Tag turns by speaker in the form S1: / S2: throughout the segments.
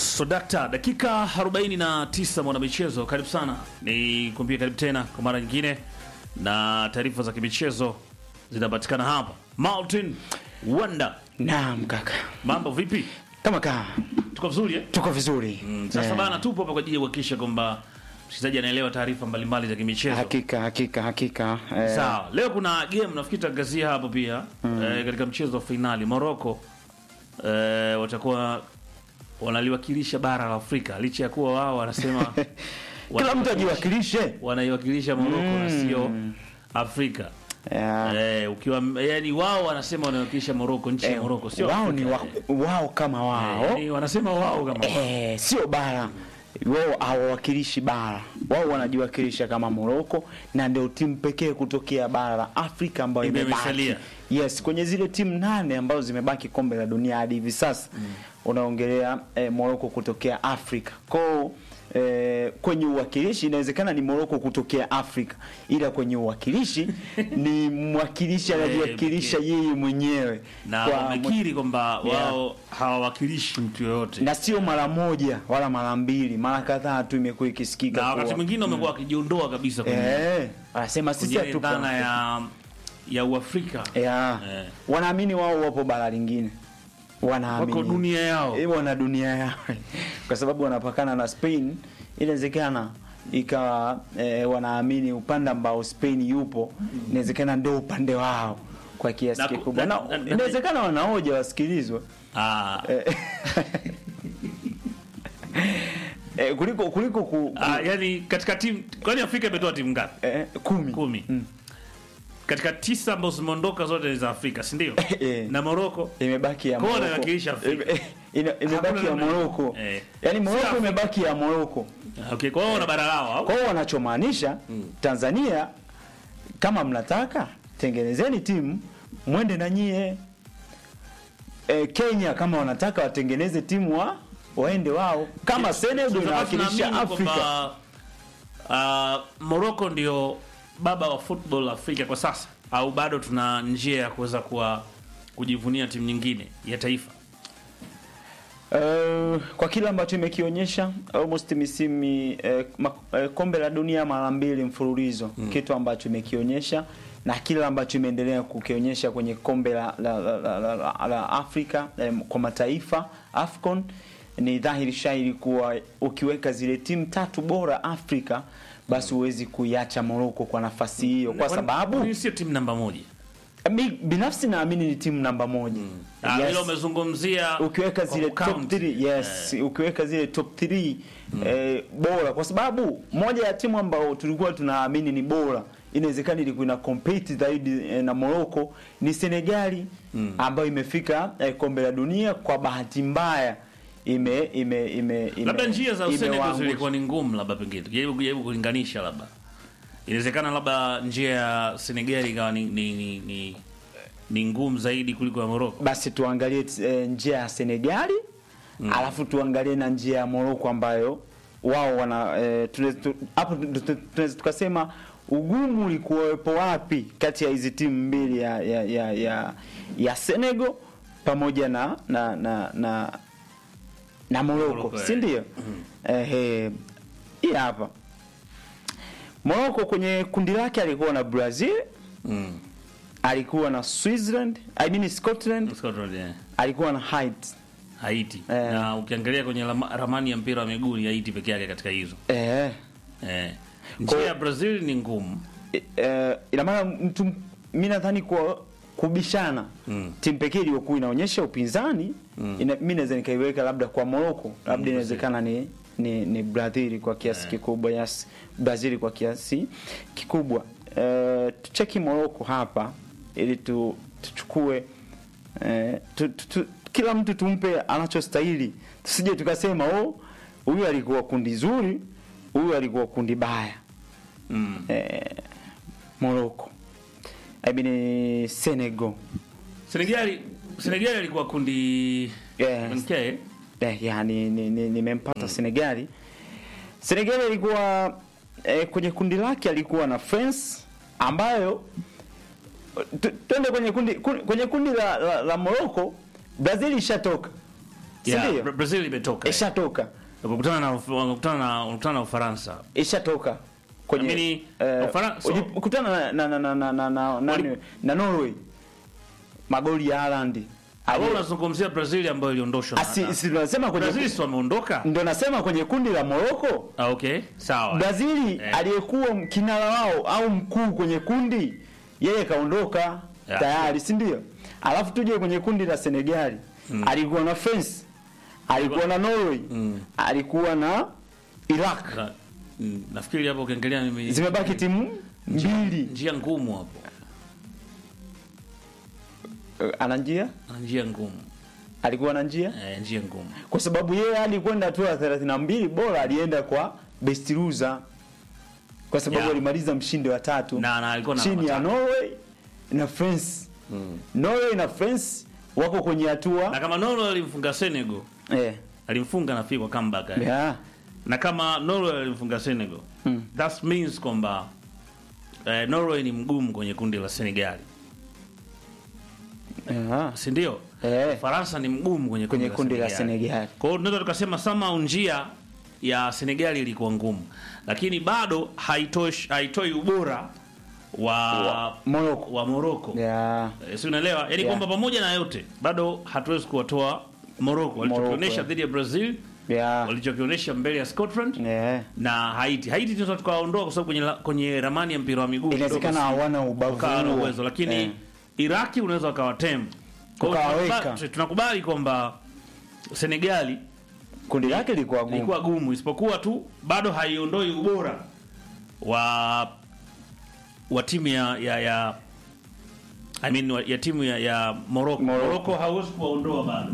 S1: So dakta, dakika 49 mwana michezo, karibu sana. Ni kuambia karibu tena kwa mara nyingine, na taarifa za kimichezo zinapatikana hapa. Martin Wanda,
S2: Naam kaka,
S1: mambo vipi?
S2: kama kaa
S1: Tuko vizuri eh?
S2: tuko vizuri
S1: Mm, Sasa
S2: Eh,
S1: bana, tupo hapa kwa ajili ya kuhakikisha kwamba msikilizaji anaelewa taarifa mbalimbali za kimichezo.
S2: hakika hakika hakika eh,
S1: Sawa, leo kuna game nafikiri tutangazia hapo pia eh, katika mchezo wa fainali Morocco eh, watakuwa wanaliwakilisha bara la Afrika licha ya kuwa wao wanasema
S2: kila mtu ajiwakilishe
S1: wanaiwakilisha Morocco na sio Afrika.
S2: Eh,
S1: Eh, ukiwa yani wao wanasema wanaiwakilisha Morocco, nchi ya
S2: eh,
S1: Morocco sio
S2: wao
S1: Afrika.
S2: ni wa, wao kama wao
S1: Yani wanasema wao kama wao.
S2: eh, sio bara wao hawawakilishi bara wao wanajiwakilisha kama Moroko na ndio timu pekee kutokea bara la Afrika ambayo
S1: Ndio
S2: imebaki
S1: imesalia.
S2: yes kwenye zile timu nane ambazo zimebaki kombe la dunia hadi hivi sasa unaongelea eh, Moroko kutokea Afrika kwao Eh, kwenye uwakilishi inawezekana ni Moroko kutokea Afrika, ila kwenye uwakilishi ni mwakilishi anajiwakilisha yeye mwenyewe
S1: na
S2: Kwa-
S1: wamekiri kwamba
S2: Yeah.
S1: wao hawawakilishi mtu yoyote.
S2: na sio mara moja wala mara mbili, mara kadhaa tu imekuwa ikisikika
S1: Na wakati
S2: kuwa-
S1: mwingine wamekuwa wakijiondoa kabisa kwenye
S2: eh, wanasema sisi
S1: kwenye
S2: hatupo
S1: dhana ya ya Uafrika.
S2: yeah.
S1: Eh.
S2: Wanaamini wao wapo bara lingine, wanaamini
S1: Wako dunia yao.
S2: eh, wana dunia yao kwa sababu wanapakana na Spain, inawezekana ikawa eh, wanaamini upande ambao Spain yupo inawezekana ndio upande wao kwa kiasi
S1: Na ku-
S2: kikubwa,
S1: na-
S2: na
S1: na- na-
S2: inawezekana wanaoja wasikilizwe
S1: Ah,
S2: eh, eh, kuliko kuliko ku, ku,
S1: ah, yani katika timu kwani Afrika imetoa timu ngapi?
S2: eh, kumi,
S1: Kumi.
S2: Mm.
S1: Katika tisa ambazo zimeondoka zote ni za Afrika, si ndio?
S2: Eh.
S1: Na Morocco
S2: imebaki ya
S1: Kwa hiyo
S2: Morocco.
S1: wanawakilisha Afrika.
S2: Ime- ina- imebaki
S1: Hakuna
S2: ya
S1: namna.
S2: Morocco.
S1: Eh.
S2: Yaani
S1: Si
S2: Morocco
S1: Afrika.
S2: imebaki ya Morocco.
S1: okay, kwa hiyo wana bara lao au?
S2: Kwa hiyo wanachomaanisha Tanzania kama mnataka tengenezeni timu mwende na nyie. E, Kenya kama wanataka watengeneze timu wa waende wao. Kama Senegal
S1: Sasa
S2: inawakilisha
S1: tunaamini
S2: Afrika.
S1: kwamba, ah, Morocco ndio baba wa football Afrika kwa sasa au bado tuna njia ya kuweza kuwa kujivunia timu nyingine ya taifa?
S2: Uh, kwa kile ambacho imekionyesha almost misimu eh, ma- eh, kombe la dunia mara mbili mfululizo kitu ambacho imekionyesha na kile ambacho imeendelea kukionyesha kwenye kombe la, la, la, la, la, la, la Afrika eh, kwa mataifa Afcon ni dhahiri shahiri kuwa ukiweka zile timu tatu bora Afrika basi huwezi kuiacha Morocco kwa nafasi hiyo kwa
S1: Kwani-
S2: sababu
S1: kwani sio timu namba moja.
S2: mi binafsi naamini ni timu namba moja
S1: Ah,
S2: Yes
S1: Ile umezungumzia
S2: ukiweka
S1: kwa
S2: zile top
S1: count.
S2: 3 yes ukiweka zile top 3 eh, bora kwa sababu moja ya timu ambao tulikuwa tunaamini ni bora inawezekana ilikuwa ina compete zaidi eh, na Morocco ni Senegali ambayo imefika eh, kombe la dunia kwa bahati mbaya ime ime ime, ime
S1: labda njia za Senegal
S2: imewaangusha.
S1: zilikuwa ni ngumu, labda pengine jaribu jaribu kulinganisha, labda inawezekana labda njia ya Senegal ikawa ni, ni, ni, ni, ni ngumu zaidi kuliko ya Morocco.
S2: basi tuangalie eh, njia ya Senegali alafu tuangalie na njia ya Morocco ambayo wao wana eh, tunaweza tu- hapo tu- tu- tunaweza tukasema ugumu ulikuwepo wapi kati ya hizi timu mbili ya ya ya, ya, ya Senegal pamoja na na na na, na Morocco
S1: Morocco,
S2: si
S1: eh.
S2: ndio? Ehe, hii hapa Morocco kwenye kundi lake alikuwa na Brazil,
S1: Mm.
S2: alikuwa na Switzerland, I mean Scotland,
S1: Scotland, yeah.
S2: alikuwa na Haiti.
S1: Haiti
S2: Eh.
S1: na ukiangalia kwenye lama- ramani ya mpira wa miguu ni Haiti peke yake katika hizo
S2: Eh,
S1: eh. Njia ya Brazil ni ngumu
S2: e- eh, ina maana mtu mimi nadhani kwa kubishana
S1: Mm.
S2: timu pekee iliyokuwa inaonyesha upinzani ina, mimi naweza nikaiweka labda kwa Morocco, labda inawezekana ni ni, ni Brazil kwa kiasi kikubwa, yes, Brazil kwa kiasi kikubwa. Eh, tucheki Morocco hapa ili tu, tuchukue eh, tu, tu, tu, kila mtu tumpe anachostahili, tusije tukasema oh, huyu alikuwa kundi zuri, huyu alikuwa kundi baya
S1: mm.
S2: eh, Morocco I mean Senegal
S1: Senegal Senegal ilikuwa kundi
S2: Yes.
S1: okay.
S2: eh, yani nimempata ni, nimempata Senegali. Senegali alikuwa eh, kwenye kundi lake alikuwa na France ambayo tu- twende kwenye kundi kundi- kwenye kundi la, la, la Morocco Brazil ishatoka si
S1: Yeah,
S2: ndio?
S1: Bra- Brazil imetoka.
S2: Ishatoka,
S1: Wakutana na wakutana na wakutana na Ufaransa.
S2: ishatoka kwenye
S1: Amini,
S2: eh,
S1: Ufara- so-
S2: uji- kutana na na na na na, na, nani-
S1: Wali-
S2: na Norway magoli ya Haaland
S1: Au
S2: Ali-
S1: unazungumzia Brazil ambayo iliondoshwa. na-
S2: Asi-
S1: na-
S2: si tunasema kwenye
S1: Brazil si wameondoka?
S2: ndo nasema kwenye kundi la Morocco
S1: Ah, okay. Sawa.
S2: Brazili
S1: Eh.
S2: aliyekuwa kinara wao au mkuu kwenye kundi yeye kaondoka
S1: Yeah.
S2: tayari, si ndio? Alafu tuje kwenye kundi la Senegali alikuwa na France, alikuwa na Norway,
S1: Mm.
S2: alikuwa na Iraq.
S1: Na- mm, Nafikiri hapo ukiangalia mimi
S2: Zimebaki timu mbili.
S1: njia ngumu hapo.
S2: Eh, Ana njia,
S1: Ana njia ngumu.
S2: alikuwa na njia
S1: Eh, njia ngumu.
S2: kwa sababu yeye alikwenda hatua ya 32 bora, alienda kwa best loser kwa sababu
S1: Yeah.
S2: alimaliza mshindi wa tatu
S1: Na na alikuwa na
S2: chini ya
S1: alama tatu.
S2: Norway na France. Norway na France wako kwenye
S1: Na
S2: hatua
S1: kama Norway alimfunga Senegal,
S2: eh,
S1: alimfunga nafikiri kwa comeback. eh.
S2: yeah.
S1: Na kama Norway alimfunga Senegal,
S2: Mm.
S1: that means kwamba eh, Norway ni mgumu kwenye kundi la Senegali.
S2: Yeah.
S1: Si ndio?
S2: Eh,
S1: Faransa ni mgumu kwenye kundi,
S2: kwenye kundi la Senegal.
S1: Kwa hiyo tunaweza tukasema sama njia ya Senegali ilikuwa ngumu, lakini bado haitoi haitoi ubora wa
S2: Wa Morocco.
S1: wa Morocco.
S2: Yeah.
S1: Eh, si unaelewa? Yaani
S2: Yeah.
S1: kwamba pamoja na yote bado hatuwezi kuwatoa Morocco walichokionyesha
S2: yeah.
S1: dhidi ya Brazil,
S2: Yeah.
S1: walichokionyesha mbele ya Scotland
S2: Yeah.
S1: na Haiti. Haiti tunaweza tukawaondoa kwa sababu kwenye la- kwenye ramani ya mpira wa miguu
S2: Inawezekana
S1: kidogo si-
S2: hawana ubavu
S1: ukawa na
S2: huo.
S1: uwezo lakini
S2: Eh.
S1: Iraki unaweza ukawatem. Kwa hiyo
S2: Ukawaweka.
S1: tunakubali- tunakubali kwamba Senegali
S2: Kundi lake lilikuwa gumu.
S1: ilikuwa gumu, isipokuwa tu bado haiondoi ubora wa wa timu ya ya, ya I mean, wa- ya timu ya, ya Morocco.
S2: Morocco.
S1: Morocco hauwezi kuwaondoa bado,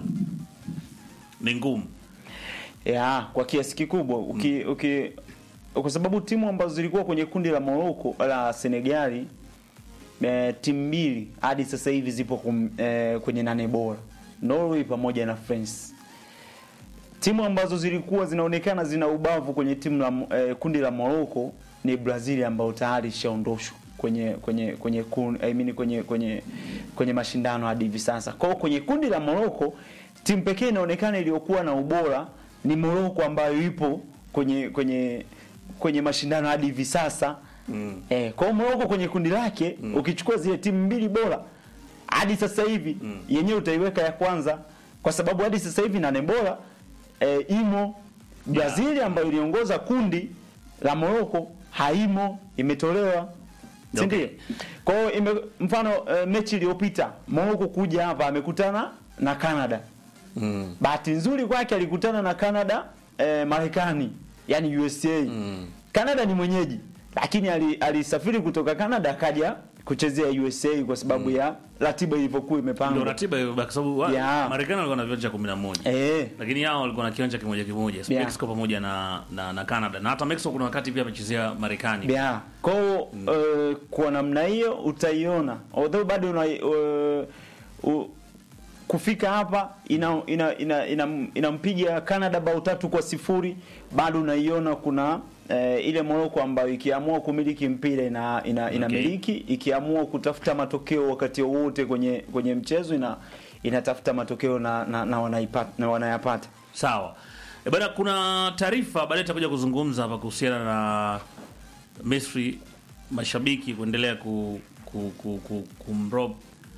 S1: ni ngumu.
S2: Yeah, kwa kiasi kikubwa uki, uki kwa sababu timu ambazo zilikuwa kwenye kundi la Morocco la Senegali e, timu mbili hadi sasa hivi zipo kum, e, kwenye nane bora Norway pamoja na France. Timu ambazo zilikuwa zinaonekana zina ubavu kwenye timu la e, kundi la Morocco ni Brazil ambao tayari ishaondoshwa kwenye kwenye kwenye kun, I mean kwenye kwenye kwenye mashindano hadi hivi sasa. Kwa hiyo kwenye kundi la Morocco timu pekee inaonekana iliyokuwa na ubora ni Morocco ambayo ipo kwenye kwenye kwenye mashindano hadi hivi sasa.
S1: Mm.
S2: Eh, kwa hiyo Morocco kwenye kundi lake ukichukua zile timu mbili bora hadi sasa hivi yenyewe utaiweka ya kwanza kwa sababu hadi sasa hivi nane bora eh, imo Brazil ambayo iliongoza kundi la Morocco haimo, imetolewa si
S1: Okay.
S2: ndio? Kwa hiyo ime- mfano eh, mechi iliyopita Morocco kuja hapa amekutana na Canada.
S1: Mm.
S2: Bahati nzuri kwake alikutana na Canada eh, Marekani, yani USA.
S1: Mm.
S2: Canada ni mwenyeji, lakini ali- alisafiri kutoka Canada akaja kuchezea USA kwa sababu ya ratiba ilivyokuwa
S1: Ndio
S2: imepangwa.
S1: ratiba hiyo kwa sababu wa-
S2: Yeah.
S1: Marekani walikuwa na viwanja 11.
S2: Eh,
S1: Lakini hao walikuwa na kiwanja kimoja kimoja,
S2: Yeah.
S1: Mexico pamoja na, na na Canada. Na hata Mexico kuna wakati pia amechezea Marekani.
S2: yeah. Kwa hiyo eh, kwa namna hiyo utaiona although bado una, eh, u- kufika hapa inampiga ina, ina, ina, inampiga Canada bao tatu kwa sifuri bado unaiona kuna eh, ile Morocco ambayo ikiamua kumiliki mpira ina, ina, inamiliki ikiamua kutafuta matokeo wakati wowote kwenye kwenye mchezo ina inatafuta matokeo na, na, na, wanaipata, na wanayapata
S1: Sawa. E bana, kuna taarifa baadaye tutakuja kuzungumza hapa kuhusiana na Misri mashabiki kuendelea ku, ku, ku, ku, kumrob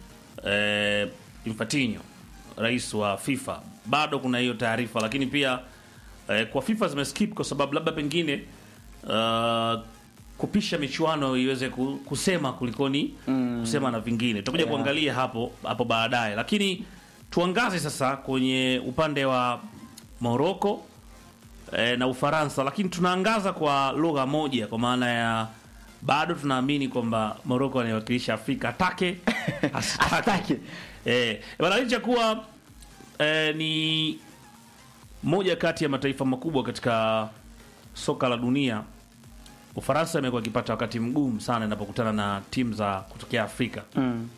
S1: eh, Infantino rais wa FIFA. Bado kuna hiyo taarifa, lakini pia eh, kwa FIFA zimeskip kwa sababu labda pengine uh, kupisha michuano iweze ku- kusema kulikoni kusema na vingine. Tutakuja
S2: Yeah.
S1: kuangalia hapo hapo baadaye, lakini tuangaze sasa kwenye upande wa Morocco eh, na Ufaransa, lakini tunaangaza kwa lugha moja, kwa maana ya bado tunaamini kwamba Morocco anaiwakilisha Afrika atake asitake.
S2: Asitake.
S1: Eh, bana licha kuwa eh, ni moja kati ya mataifa makubwa katika soka la dunia, Ufaransa imekuwa ikipata wakati mgumu sana inapokutana na timu za kutokea Afrika.
S2: mm.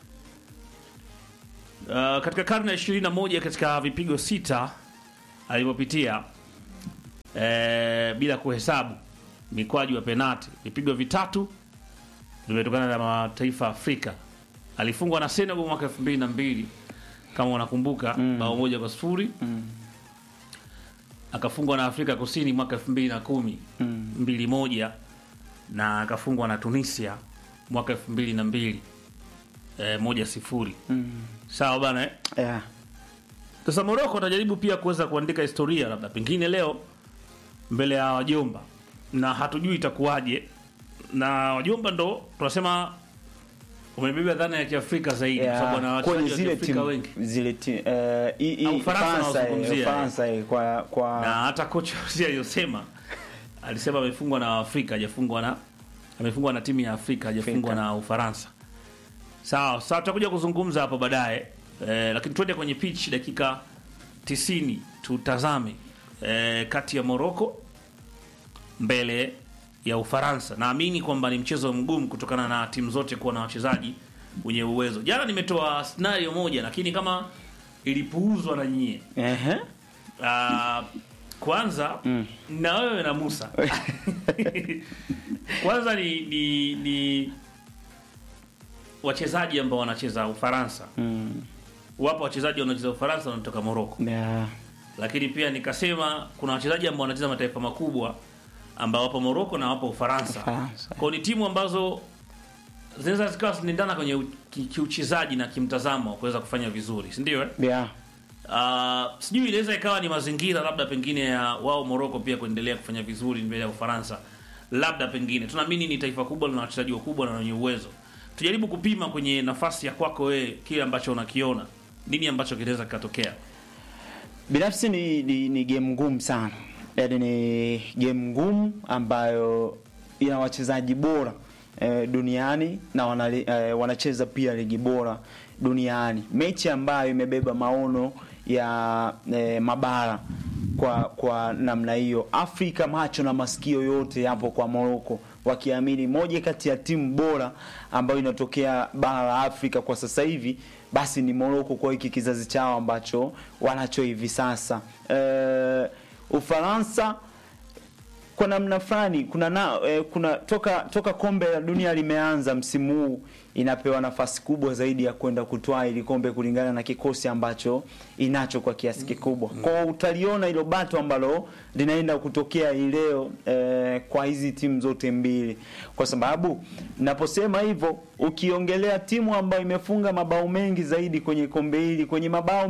S1: Uh, katika karne ya 21 katika vipigo sita alivyopitia eh, bila kuhesabu mikwaju ya penati, vipigo vitatu vimetokana na mataifa ya Afrika. Alifungwa na Senegal mwaka 2002 kama unakumbuka, bao moja kwa sifuri akafungwa na Afrika Kusini mwaka 2010 mbili moja na akafungwa na Tunisia mwaka 2002 eh, moja sifuri sawa bana eh?
S2: yeah.
S1: Sasa Morocco atajaribu pia kuweza kuandika historia labda pengine leo mbele ya wajomba, na hatujui itakuwaje, na wajomba ndo tunasema umebeba dhana ya Kiafrika zaidi kwa sababu wana
S2: Yeah. kwenye
S1: wachezaji wa
S2: zile
S1: Kiafrika
S2: timu
S1: wengi,
S2: zile timu eh, i- i-
S1: Ah, Ufaransa
S2: Ufaransa, eh,
S1: nawazungumzia,
S2: Ufaransa, eh, kwa kwa
S1: na hata kocha si aliyosema alisema amefungwa na Afrika, hajafungwa na amefungwa na timu ya Afrika, hajafungwa
S2: Afrika.
S1: na Ufaransa. Sawa, sasa tutakuja kuzungumza hapo baadaye eh, lakini twende kwenye pitch dakika 90 tutazame eh, kati ya Morocco mbele ya Ufaransa. Naamini kwamba ni mchezo mgumu kutokana na timu zote kuwa na wachezaji wenye uwezo. Jana nimetoa scenario moja, lakini kama ilipuuzwa na nyie
S2: Ehe.
S1: Ah, kwanza na wewe na Musa kwanza ni, ni, ni wachezaji ambao wanacheza Ufaransa.
S2: Mm.
S1: Wapo wachezaji wanaocheza Ufaransa wanatoka Morocco,
S2: Yeah.
S1: lakini pia nikasema kuna wachezaji ambao wanacheza mataifa makubwa ambao wapo Morocco na wapo Ufaransa.
S2: Ufaransa.
S1: Kwa ni timu ambazo zinaweza zikawa zinaendana kwenye u- ki- kiuchezaji na kimtazamo wa kuweza kufanya vizuri, si ndio? Eh?
S2: Yeah.
S1: Uh, sijui inaweza ikawa ni mazingira labda pengine ya wao Morocco pia kuendelea kufanya vizuri mbele ya Ufaransa, labda pengine tunaamini ni taifa kubwa na wachezaji wakubwa na wenye uwezo. Tujaribu kupima kwenye nafasi ya kwako wewe kile ambacho unakiona, nini ambacho kinaweza kikatokea.
S2: Binafsi ni, ni, ni game ngumu sana, yaani ni game ngumu ambayo ina wachezaji bora eh, duniani na wanali, eh, wanacheza pia ligi bora duniani, mechi ambayo imebeba maono ya eh, mabara kwa kwa namna hiyo. Afrika macho na masikio yote yapo kwa Morocco, wakiamini moja kati ya timu bora ambayo inatokea bara la Afrika kwa sasa hivi basi ni Morocco kwa hiki kizazi chao ambacho wanacho hivi sasa. Eh, Ufaransa kwa namna fulani kuna na, eh, kuna toka toka kombe la dunia limeanza msimu huu inapewa nafasi kubwa zaidi ya kwenda kutwaa ili kombe kulingana na kikosi ambacho inacho kwa kiasi kikubwa. Kwa hiyo utaliona hilo bato ambalo linaenda kutokea hii leo eh, kwa hizi timu zote mbili, kwa sababu naposema hivyo, ukiongelea timu ambayo imefunga mabao mengi zaidi kwenye kombe hili kwenye mabao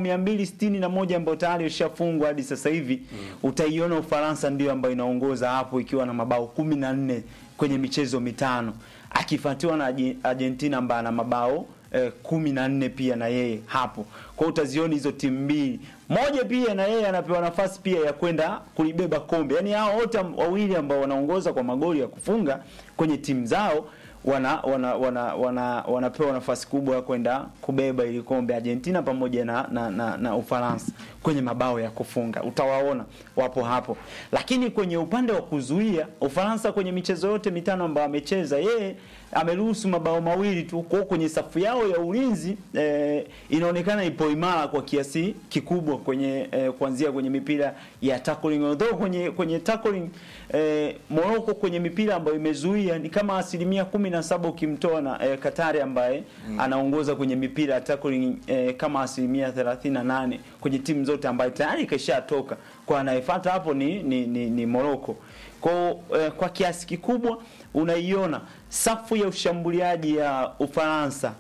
S2: 261 ambayo tayari ishafungwa hadi sasa hivi utaiona Ufaransa ndio ambayo inaongoza hapo ikiwa na mabao 14 kwenye michezo mitano akifuatiwa na Arge- Argentina ambaye ana mabao eh, kumi na nne pia na yeye hapo. Kwa hiyo utaziona hizo timu mbili, moja pia na yeye anapewa nafasi pia ya kwenda kulibeba kombe. Yaani hao wote am- wawili ambao wanaongoza kwa magoli ya kufunga kwenye timu zao wana wana wana, wana wanapewa nafasi kubwa ya kwenda kubeba ili kombe Argentina pamoja na, na, na, na Ufaransa kwenye mabao ya kufunga utawaona wapo hapo, lakini kwenye upande wa kuzuia Ufaransa kwenye michezo yote mitano ambayo amecheza yeye ameruhusu mabao mawili tu. Kwa hiyo kwenye safu yao ya ulinzi eh, inaonekana ipo imara kwa kiasi kikubwa kwenye eh, kuanzia kwenye mipira ya tackling, although kwenye kwenye tackling eh, Morocco kwenye mipira ambayo imezuia ni kama asilimia kumi na saba ukimtoa na eh, Katari ambaye anaongoza kwenye mipira ya tackling eh, kama asilimia 38 kwenye timu zote ambayo tayari kashatoka kwa anayefuata hapo ni, ni, ni, ni Morocco. Kwa, eh, kwa kiasi kikubwa unaiona safu ya ushambuliaji ya Ufaransa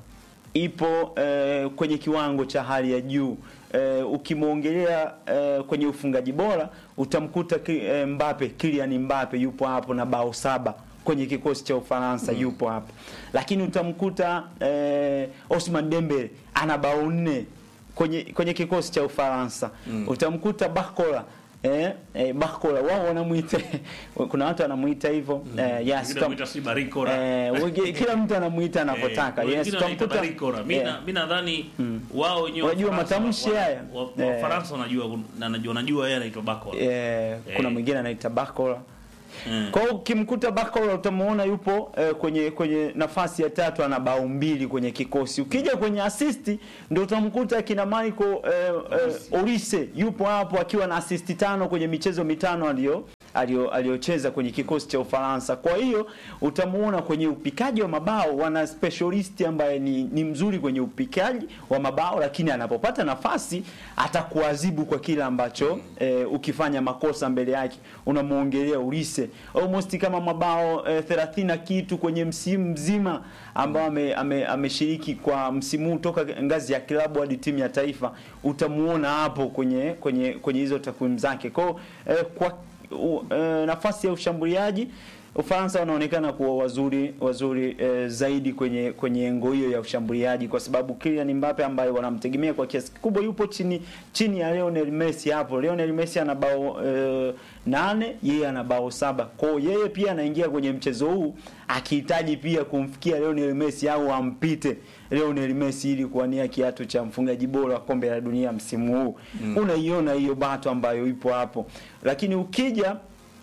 S2: ipo eh, kwenye kiwango cha hali ya juu. Eh, ukimwongelea eh, kwenye ufungaji bora utamkuta ki, eh, Mbappe, Kylian Mbappe yupo hapo na bao saba kwenye kikosi cha Ufaransa yupo hapo, lakini utamkuta eh, Osman Dembele ana bao nne kwenye kwenye kikosi cha Ufaransa utamkuta Bakola eh, eh, Bakola wao wanamuita kuna watu wanamuita hivyo eh, yes,
S1: Wengine
S2: utam-
S1: wanamuita si Barikora.
S2: eh, wengi- kila mtu anamuita anavyotaka
S1: Eh,
S2: yes,
S1: wengine wanaita
S2: utamkuta
S1: Barikora. Mi
S2: eh,
S1: na- mi nadhani wao wenyewe
S2: Unajua
S1: Wafaransa
S2: matamshi
S1: wa-
S2: haya?
S1: wa- wa-
S2: Eh.
S1: Wafaransa wanajua na najua najua yeye anaitwa Bakola.
S2: eh, kuna
S1: Eh.
S2: mwingine anaita Bakola
S1: Mm.
S2: Kwa hiyo ukimkuta Bakola utamuona yupo eh, kwenye kwenye nafasi ya tatu ana bao mbili kwenye kikosi. Ukija kwenye assist ndio utamkuta kina Michael eh, eh, Olise yupo hapo akiwa na assist tano kwenye michezo mitano aliyo alio- aliocheza kwenye kikosi cha Ufaransa. Kwa hiyo utamuona kwenye upikaji wa mabao wana specialist ambaye ni, ni mzuri kwenye upikaji wa mabao, lakini anapopata nafasi atakuadhibu kwa kile ambacho eh, ukifanya makosa mbele yake unamuongelea Ulise almost kama mabao eh, 30 na kitu kwenye msimu mzima ambao ame- ame- ameshiriki kwa msimu huu toka ngazi ya klabu hadi timu ya taifa, utamuona hapo kwenye kwenye kwenye hizo takwimu zake. Kwa hiyo, eh, kwa u, eh, nafasi ya ushambuliaji Ufaransa wanaonekana kuwa wazuri wazuri eh, zaidi kwenye kwenye engo hiyo ya ushambuliaji, kwa sababu Kylian Mbappe ambaye wanamtegemea kwa kiasi kikubwa yupo chini chini ya Lionel Messi hapo. Lionel Messi ana bao eh, nane, yeye ana bao saba. Kwa hiyo yeye pia anaingia kwenye mchezo huu akihitaji pia kumfikia Lionel Messi au ampite Lionel Messi ili kuwania kiatu cha mfungaji bora wa kombe la dunia msimu huu. Unaiona hiyo bato ambayo ipo hapo, lakini ukija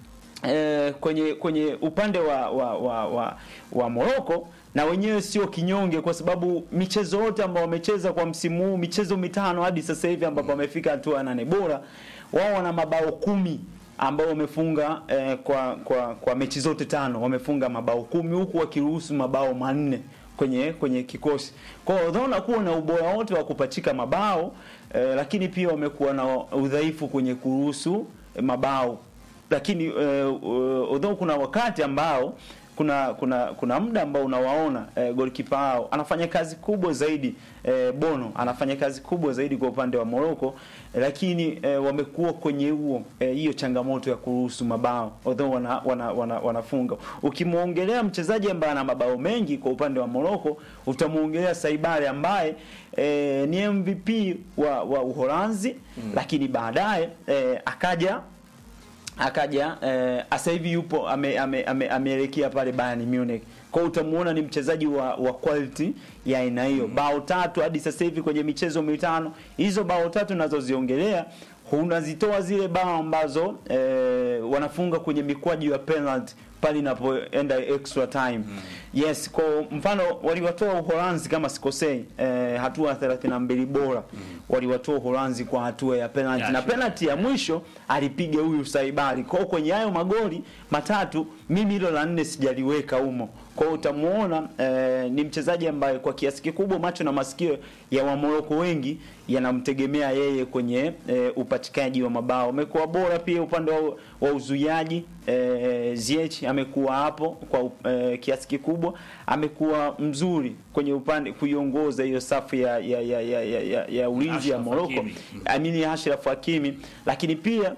S2: eh, kwenye kwenye upande wa wa wa, wa, wa Morocco na wenyewe sio kinyonge, kwa sababu michezo yote ambayo wamecheza kwa msimu huu, michezo mitano hadi sasa hivi ambapo wamefika hatua ya nane bora, wao wana mabao kumi ambao wamefunga eh, kwa kwa kwa mechi zote tano wamefunga mabao kumi huku wakiruhusu mabao manne kwenye kwenye kikosi. Kwa hiyo unaona kuwa na ubora wote wa kupachika mabao eh, lakini pia wamekuwa na udhaifu kwenye kuruhusu eh, mabao lakini uh, uh, although kuna wakati ambao kuna kuna kuna muda ambao unawaona uh, goalkeeper wao anafanya kazi kubwa zaidi uh, Bono anafanya kazi kubwa zaidi kwa upande wa Morocco eh, lakini uh, wamekuwa kwenye huo eh, hiyo changamoto ya kuruhusu mabao although wana, wana, wana, wanafunga. Ukimwongelea mchezaji ambaye ana mabao mengi kwa upande wa Morocco utamuongelea Saibare ambaye eh, ni MVP wa, wa Uholanzi mm. lakini baadaye eh, akaja akaja eh, sasa hivi yupo ameelekea ame, ame, ameelekea pale Bayern Munich. Kwa hiyo utamuona ni mchezaji wa, wa quality ya aina hiyo. Bao tatu hadi sasa hivi kwenye michezo mitano. Hizo bao tatu nazoziongelea unazitoa zile bao ambazo eh, wanafunga kwenye mikwaju ya penalty pale inapoenda extra time. Yes, kwa mfano waliwatoa Uholanzi kama sikosei, eh, hatua 32 bora. Waliwatoa Uholanzi kwa hatua ya penalty
S1: Ya,
S2: na
S1: sure.
S2: penalty ya mwisho alipiga huyu Saibali. Kwa hiyo kwenye hayo magoli matatu mimi hilo la nne sijaliweka humo. Kwa hiyo utamuona eh, ni mchezaji ambaye kwa kiasi kikubwa macho na masikio ya Wamoroko wengi yanamtegemea yeye kwenye eh, upatikanaji wa mabao. Amekuwa bora pia upande wa, wa uzuiaji eh, Ziyech amekuwa hapo kwa eh, kiasi kikubwa, amekuwa mzuri kwenye upande kuiongoza hiyo safu ya ya ya ya, ya, ya, ya ulinzi ya
S1: Ashraf
S2: Morocco.
S1: Hakimi.
S2: Amini Ashraf Hakimi, lakini pia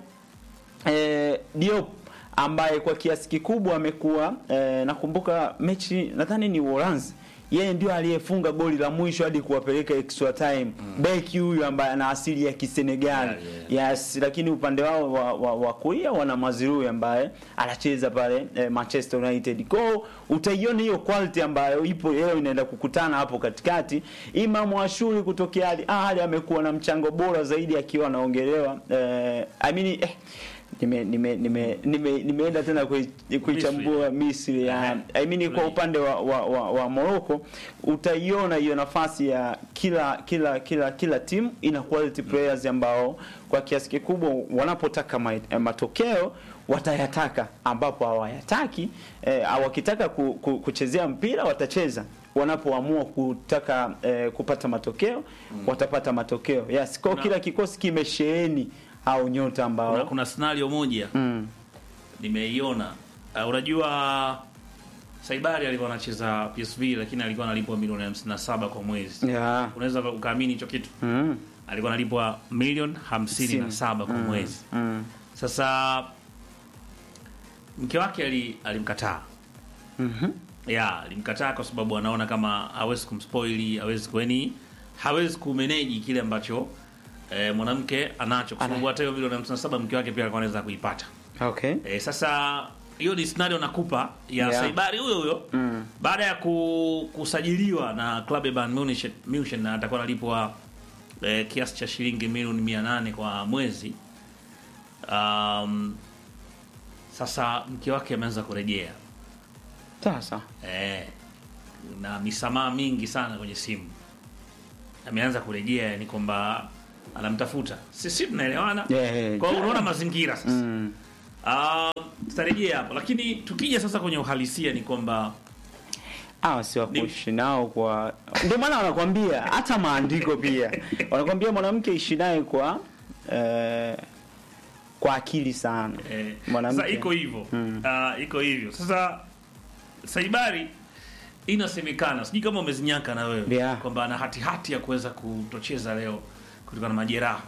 S2: eh, Diop ambaye kwa kiasi kikubwa amekuwa eh, nakumbuka mechi nadhani ni Uholanzi yeye ndio aliyefunga goli la mwisho hadi kuwapeleka extra time mm. beki huyu ambaye ana asili ya Kisenegal
S1: Yeah,
S2: yes lakini upande wao wa, wa, wa kulia wana Mazrui ambaye anacheza pale eh, Manchester United kwa hiyo utaiona hiyo quality ambayo ipo leo inaenda kukutana hapo katikati Imam Ashuri kutokea Al Ahly amekuwa na mchango bora zaidi akiwa anaongelewa eh, I mean, eh, nime nime nime nime- nimeenda tena kui- kuichambua Misri ya I mean kwa upande wa wa, wa, wa Morocco utaiona hiyo nafasi ya kila kila kila kila timu ina quality players ambao kwa kiasi kikubwa wanapotaka ma, eh, matokeo watayataka ambapo hawayataki eh, wakitaka ku, ku, kuchezea mpira watacheza wanapoamua kutaka eh, kupata matokeo watapata matokeo yes kwa
S1: Kuna-
S2: kila kikosi kimesheheni au nyota ambao
S1: kuna, kuna scenario moja
S2: mm.
S1: nimeiona uh, unajua Saibari alikuwa anacheza PSV lakini alikuwa analipwa milioni 57 kwa mwezi
S2: yeah.
S1: unaweza ukaamini hicho kitu
S2: mm.
S1: alikuwa analipwa milioni 57 kwa mwezi
S2: Mm.
S1: sasa mke wake ali, alimkataa
S2: Mhm.
S1: ya alimkataa kwa sababu anaona kama hawezi kumspoili hawezi kweni hawezi kumeneji kile ambacho eh, mwanamke anacho kwa sababu
S2: Ana-
S1: hata hiyo milioni 57 mke wake pia alikuwa anaweza kuipata
S2: Okay.
S1: E, sasa hiyo ni scenario nakupa ya
S2: Yeah.
S1: Saibari huyo huyo
S2: Mm.
S1: baada ya ku, kusajiliwa na klabu ya Bayern Munich, Munich na atakuwa analipwa e, kiasi cha shilingi milioni 800 kwa mwezi. Um, sasa mke wake ameanza kurejea
S2: Sasa.
S1: e, na misamaha mingi sana kwenye simu ameanza kurejea, ni kwamba anamtafuta, sisi tunaelewana.
S2: Yeah, yeah,
S1: Kwa hiyo
S2: yeah.
S1: unaona mazingira sasa
S2: Mm.
S1: Ah, tutarejea hapo, lakini tukija sasa kwenye uhalisia ni kwamba
S2: hawa si wakuishi nao kwa ndio maana wanakwambia hata maandiko pia wanakwambia mwanamke ishi naye kwa eh, kwa akili sana
S1: eh,
S2: Mwanamke.
S1: sasa iko hivyo
S2: Mm.
S1: Ah, iko hivyo sasa. Saibari inasemekana, sijui kama umezinyaka na wewe
S2: Yeah.
S1: kwamba ana hati hati ya kuweza kutocheza leo kutokana na majeraha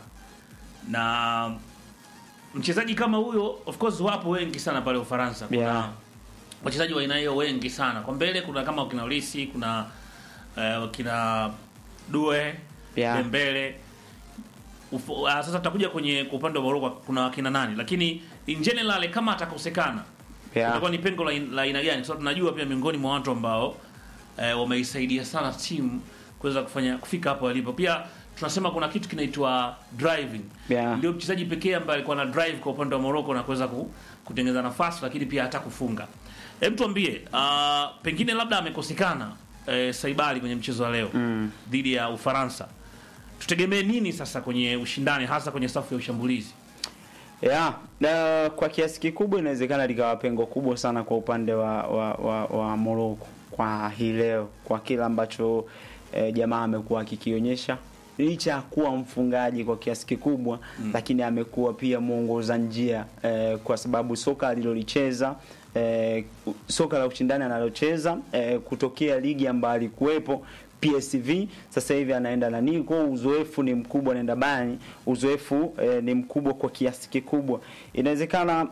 S1: na mchezaji kama huyo, of course wapo wengi sana pale Ufaransa. Kuna
S2: Yeah.
S1: wachezaji wa aina hiyo wengi sana. Kwa mbele kuna kama kina Ulisi, kuna uh, kina Due
S2: Yeah.
S1: Dembele. Ufo, uh, sasa tutakuja kwenye kwa upande wa Morocco kuna kina nani, lakini in general kama atakosekana
S2: Yeah.
S1: itakuwa ni pengo la la aina gani? Kwa sababu tunajua pia miongoni mwa watu ambao eh, wameisaidia sana timu kuweza kufanya kufika hapo walipo. Pia tunasema kuna kitu kinaitwa driving.
S2: Yeah.
S1: Ndio mchezaji pekee ambaye alikuwa na drive kwa upande wa Morocco na kuweza ku, kutengeneza nafasi lakini pia hata kufunga. Hebu tuambie, uh, pengine labda amekosekana eh, Saibali kwenye mchezo wa leo
S2: Mm.
S1: dhidi ya Ufaransa. Tutegemee nini sasa kwenye ushindani hasa kwenye safu ya ushambulizi?
S2: Yeah, na kwa kiasi kikubwa inawezekana likawa pengo kubwa sana kwa upande wa wa, wa, wa Morocco kwa hii leo, kwa kile ambacho eh, jamaa amekuwa akikionyesha licha ya kuwa mfungaji kwa kiasi kikubwa mm. lakini amekuwa pia mwongoza njia eh, kwa sababu soka alilolicheza eh, soka la ushindani analocheza eh, kutokea ligi ambayo alikuwepo PSV sasa hivi anaenda nani kwa uzoefu ni mkubwa, anaenda bani uzoefu eh, ni mkubwa kwa kiasi kikubwa. Inawezekana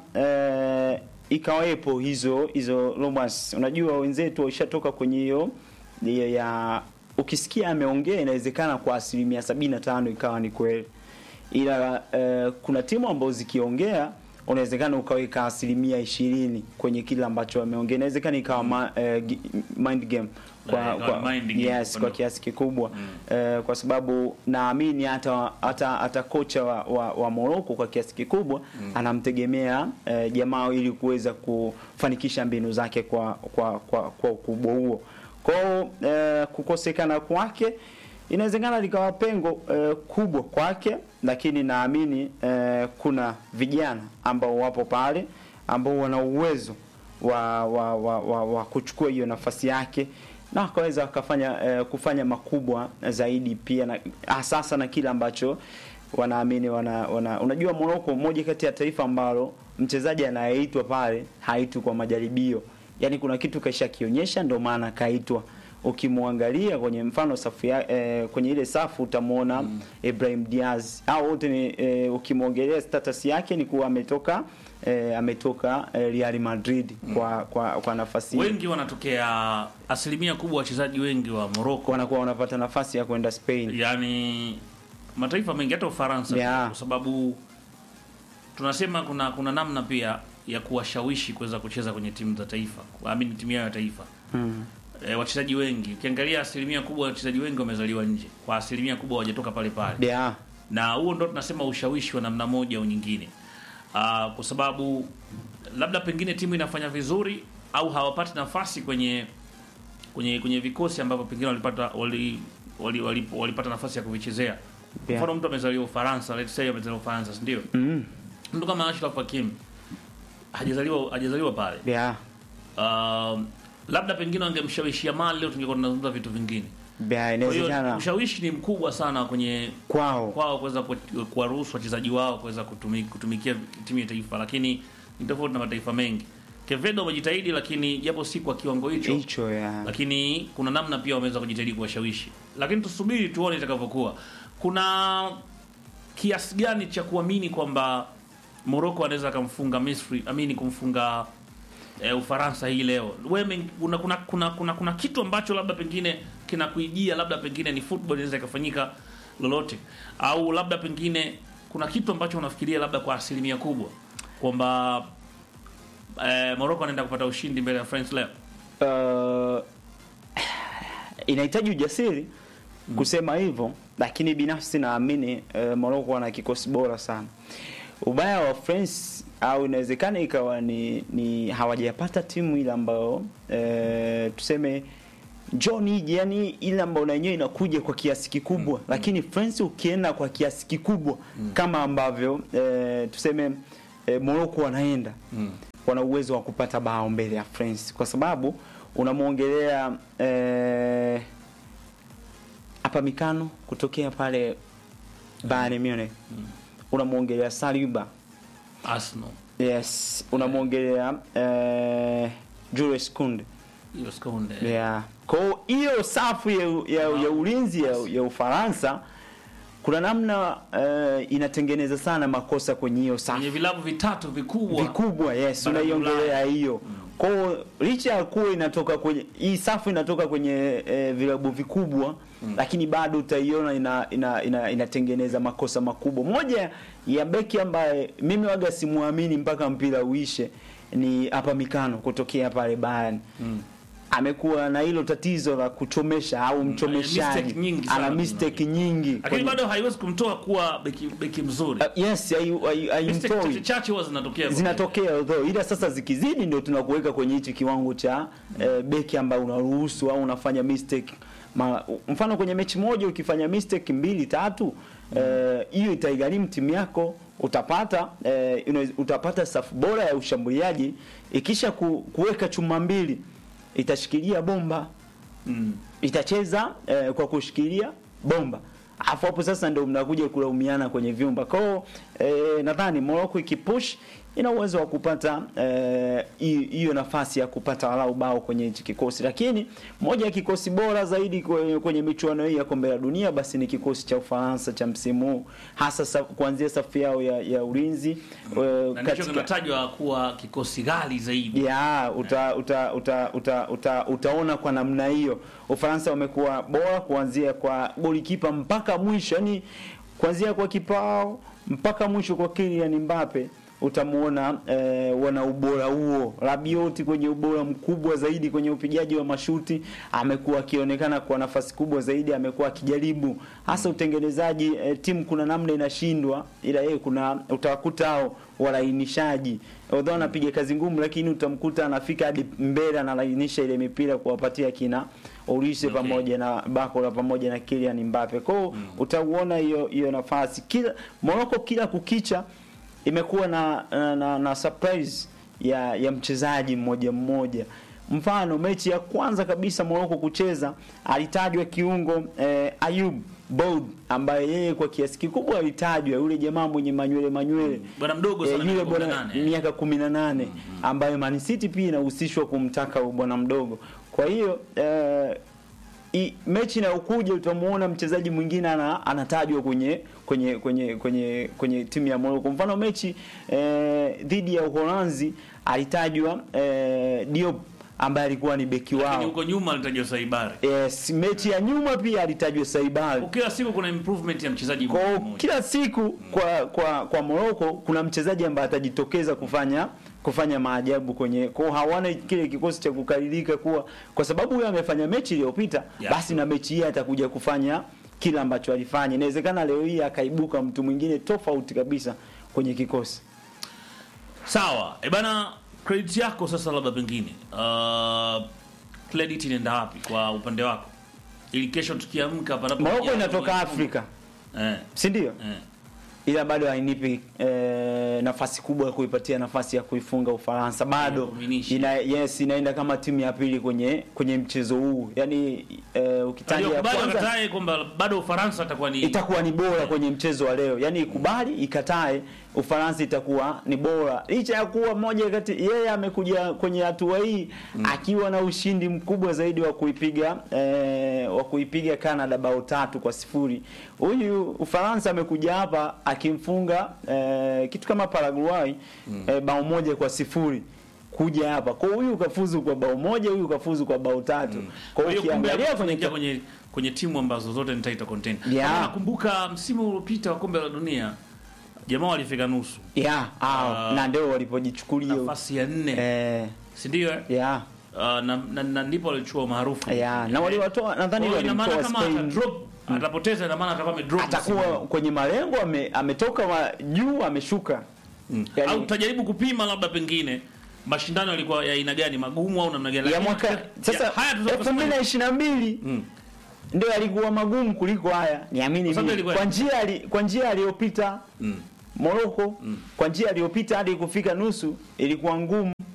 S2: eh, ikawepo hizo hizo rumors. Unajua wenzetu waishatoka kwenye hiyo hiyo ya ukisikia ameongea, inawezekana kwa asilimia sabini na tano ikawa ni kweli, ila eh, kuna timu ambazo zikiongea unawezekana ukaweka asilimia ishirini kwenye kile ambacho ameongea, inawezekana ikawa ma, eh, gi- mind game kwa,
S1: Eh, ikawa
S2: kwa,
S1: mind game
S2: yes,
S1: upande
S2: kwa kiasi kikubwa eh, kwa sababu naamini hata hata hata kocha wa, wa, wa Morocco kwa kiasi kikubwa anamtegemea eh, jamaa ili kuweza kufanikisha mbinu zake kwa kwa kwa, kwa ukubwa huo. Kwa hiyo eh, kukosekana kwake inawezekana likawa pengo eh, kubwa kwake, lakini naamini eh, kuna vijana ambao wapo pale ambao wana uwezo wa, wa, wa, wa, wa kuchukua hiyo nafasi yake na wakaweza wakafanya eh, kufanya makubwa zaidi pia na sasa na kile ambacho wanaamini wana, wana unajua Morocco moja kati ya taifa ambalo mchezaji anayeitwa pale haitwi kwa majaribio yaani kuna kitu kaisha kionyesha ndio maana kaitwa ukimwangalia kwenye mfano safu ya, eh, kwenye ile safu utamwona mm. Ibrahim Diaz au wote ni eh, ukimwongelea status yake ni kuwa ametoka eh, ametoka eh, Real Madrid kwa, kwa kwa nafasi hiyo.
S1: Wengi wanatokea, asilimia kubwa wachezaji wengi wa Morocco
S2: wanakuwa wanapata nafasi ya kwenda Spain.
S1: yani mataifa mengi hata Ufaransa
S2: Yeah.
S1: kwa sababu tunasema kuna kuna namna pia ya kuwashawishi kuweza kucheza kwenye timu za taifa, amini timu yao ya taifa.
S2: Mm.
S1: E, wachezaji wengi ukiangalia, asilimia kubwa ya wachezaji wengi wamezaliwa nje, kwa asilimia kubwa hawajatoka pale pale
S2: Yeah.
S1: na huo ndo tunasema ushawishi wa namna moja au nyingine. Uh, kwa sababu labda pengine timu inafanya vizuri au hawapati nafasi kwenye kwenye kwenye vikosi ambavyo pengine walipata wali, wali, wali, walipata nafasi ya kuvichezea.
S2: Yeah.
S1: Mfano mtu amezaliwa Ufaransa, let's say amezaliwa Ufaransa, si ndio?
S2: Mm.
S1: Mtu kama Ashraf Hakim hajazaliwa hajazaliwa pale.
S2: Yeah.
S1: Um, labda pengine wangemshawishia mali leo tungekuwa tunazungumza vitu vingine.
S2: Yeah,
S1: Kwa hiyo
S2: inawezekana
S1: ushawishi ni mkubwa sana kwenye
S2: kwao.
S1: kwao kuweza ku- kuwaruhusu wachezaji wao kuweza kutumi, kutumikia timu ya taifa, lakini ni tofauti na mataifa mengi. Kevedo wamejitahidi, lakini japo si kwa kiwango hicho,
S2: Hicho ya.
S1: lakini kuna namna pia wameweza kujitahidi kuwashawishi, lakini tusubiri tuone itakavyokuwa. Kuna kiasi gani cha kuamini kwamba Morocco anaweza akamfunga Misri, amini kumfunga e, Ufaransa hii leo? Wewe kuna, kuna, kuna, kuna, kuna kitu ambacho labda pengine kinakuijia, labda pengine ni football inaweza ikafanyika lolote, au labda pengine kuna kitu ambacho unafikiria labda kwa asilimia kubwa kwamba e, Morocco anaenda kupata ushindi mbele ya France leo?
S2: Uh, inahitaji ujasiri kusema hivyo, lakini binafsi naamini uh, Morocco wana kikosi bora sana. Ubaya wa France au inawezekana ikawa ni, ni hawajapata timu ile ambayo uh, tuseme John ije yani ile ambayo na yenyewe inakuja kwa kiasi kikubwa lakini France ukienda kwa kiasi kikubwa kama ambavyo eh, tuseme eh, Morocco wanaenda wana uwezo wa kupata bao mbele ya France kwa sababu unamwongelea eh, hapa Mikano kutokea pale Bayern Munich unamwongelea Saliba
S1: Arsenal
S2: yes unamwongelea eh, Jules Kounde
S1: hiyo sekunde
S2: yeah. Kwa hiyo hiyo safu ya, ya, ya ulinzi ya, ya Ufaransa kuna namna eh, inatengeneza sana makosa kwenye hiyo safu
S1: kwenye vilabu vitatu vikubwa
S2: vikubwa yes
S1: Barani
S2: unaiongelea
S1: Ulaya.
S2: hiyo kwa hiyo licha ya kuwa inatoka kwenye hii safu inatoka kwenye eh, vilabu vikubwa lakini bado utaiona ina, ina, ina, inatengeneza makosa makubwa moja ya beki ambaye mimi waga simuamini mpaka mpira uishe ni hapa mikano kutokea pale Bayern
S1: Mm.
S2: amekuwa na hilo tatizo la kuchomesha au mchomeshaji
S1: mistake nyingi sana
S2: ana mistake nyingi
S1: lakini
S2: kwenye-
S1: bado haiwezi kumtoa kuwa beki, beki mzuri
S2: Uh, yes hai- hai-
S1: Mistake
S2: haimtoi
S1: chache chache huwa zinatokea
S2: zinatokea although ila sasa zikizidi ndio tunakuweka kwenye hichi kiwango cha eh, beki ambayo unaruhusu au unafanya mistake Ma, mfano kwenye mechi moja ukifanya mistake mbili tatu eh, hiyo itaigharimu timu yako utapata eh, una- utapata safu bora ya ushambuliaji ikisha ku, kuweka chuma mbili itashikilia bomba
S1: mm.
S2: itacheza eh, kwa kushikilia bomba afu hapo sasa ndio mnakuja kulaumiana kwenye vyumba kwao eh, nadhani Morocco ikipush ina uwezo wa kupata eh, hi- hiyo nafasi ya kupata walau bao kwenye hichi kikosi lakini moja ya kikosi bora zaidi kwenye, kwenye michuano hii ya kombe la dunia basi ni kikosi cha Ufaransa cha msimu huu hasa sa, kuanzia safu yao ya, ya ulinzi eh,
S1: na ndicho kinatajwa kuwa kikosi ghali zaidi
S2: ya uta, uta, uta, uta, uta, utaona kwa namna hiyo Ufaransa wamekuwa bora kuanzia kwa golikipa mpaka mwisho, yani kuanzia kwa kipao mpaka mwisho kwa Kylian Mbappe utamuona eh, wana ubora huo. Rabiot kwenye ubora mkubwa zaidi kwenye upigaji wa mashuti amekuwa akionekana kwa nafasi kubwa zaidi, amekuwa akijaribu hasa utengenezaji eh, timu kuna namna inashindwa, ila yeye kuna utawakuta hao walainishaji although anapiga kazi ngumu, lakini utamkuta anafika hadi mbele analainisha ile mipira kuwapatia kina Olise
S1: Okay.
S2: pamoja na Bakola pamoja na Kylian Mbappe. Kwa hiyo utauona hiyo hiyo nafasi kila Morocco kila kukicha imekuwa na, na, na, na surprise ya ya mchezaji mmoja mmoja. Mfano mechi ya kwanza kabisa Morocco kucheza alitajwa kiungo eh, Ayub Boud ambaye yeye kwa kiasi kikubwa alitajwa yule jamaa mwenye manywele manywele
S1: bwana mdogo
S2: Eh,
S1: sana
S2: yule
S1: miaka
S2: bwana
S1: 18, eh.
S2: miaka 18 ambayo Man City pia inahusishwa kumtaka huyu bwana mdogo. Kwa hiyo eh, i, mechi inayokuja utamuona mchezaji mwingine ana, anatajwa kwenye kwenye kwenye kwenye kwenye timu ya Morocco. Mfano mechi eh, dhidi ya Uholanzi alitajwa eh, Diop ambaye alikuwa ni beki
S1: Lakini
S2: wao.
S1: huko nyuma alitajwa Saibari
S2: Yes, mechi ya nyuma pia alitajwa Saibali.
S1: kila siku kuna improvement ya mchezaji
S2: Kwa
S1: mmoja mmoja.
S2: kila siku kwa kwa kwa Morocco kuna mchezaji ambaye atajitokeza kufanya kufanya maajabu kwenye kwa hawana kile kikosi cha kukalilika kuwa kwa sababu huyo amefanya mechi iliyopita
S1: Yeah.
S2: basi na mechi hii atakuja kufanya kila ambacho alifanya. Inawezekana leo hii akaibuka mtu mwingine tofauti kabisa kwenye kikosi.
S1: Sawa, e bana, credit yako sasa, labda pengine uh, credit inaenda wapi kwa upande wako, ili kesho tukiamka panapo
S2: Morocco inatoka Afrika,
S1: eh,
S2: si ndio?
S1: eh.
S2: ila bado hainipi eh, nafasi kubwa ya kuipatia nafasi ya kuifunga Ufaransa bado
S1: Kuminisha.
S2: ina, yes inaenda kama timu ya pili kwenye kwenye mchezo huu yani eh, ukitaja ya
S1: Waliokubali
S2: kwanza
S1: wakatae kwamba bado Ufaransa atakuwa ni
S2: itakuwa ni bora kwenye mchezo wa leo yani ikubali ikatae Ufaransa itakuwa ni bora licha ya kuwa moja kati yeye amekuja kwenye hatua hii akiwa na ushindi mkubwa zaidi wa kuipiga eh, wa kuipiga Canada bao tatu kwa sifuri huyu Ufaransa amekuja hapa akimfunga eh, kitu kama Paraguay eh, bao moja kwa sifuri kuja hapa kwa huyu kafuzu kwa bao moja huyu kafuzu kwa bao tatu kwa
S1: Kwa
S2: hiyo
S1: hiyo kumbe
S2: ukiangalia
S1: hapo
S2: kwenye
S1: tunaingia kwenye kwenye timu ambazo zote ni title contender.
S2: Yeah.
S1: Kama nakumbuka msimu uliopita wa kombe la dunia jamaa walifika nusu
S2: yeah, ah,
S1: Ah,
S2: na ndio walipojichukulia
S1: nafasi ya nne
S2: eh,
S1: si ndio eh?
S2: yeah,
S1: Uh, na, na, na ndipo walichukua maarufu
S2: yeah. na waliwatoa nadhani
S1: Kwa hiyo ina maana
S2: walimtoa
S1: kama ata
S2: Spain
S1: drop atapoteza, ina maana atakuwa amedrop
S2: atakuwa
S1: msimu.
S2: kwenye malengo ame, ametoka wa, juu ameshuka
S1: Mm.
S2: yani-
S1: au utajaribu kupima labda pengine mashindano yalikuwa ya aina gani magumu au namna gani
S2: ya
S1: Lakini
S2: mwaka
S1: ya-
S2: sasa
S1: haya tunaweza
S2: elfu mbili
S1: kusema-
S2: na ishirini na mbili
S1: Mm.
S2: ndio yalikuwa magumu kuliko haya niamini
S1: Kwa sababu
S2: mimi
S1: yalikuwa-
S2: kwa njia ali- kwa njia aliyopita
S1: Mm.
S2: Morocco kwa njia aliyopita hadi kufika nusu ilikuwa ngumu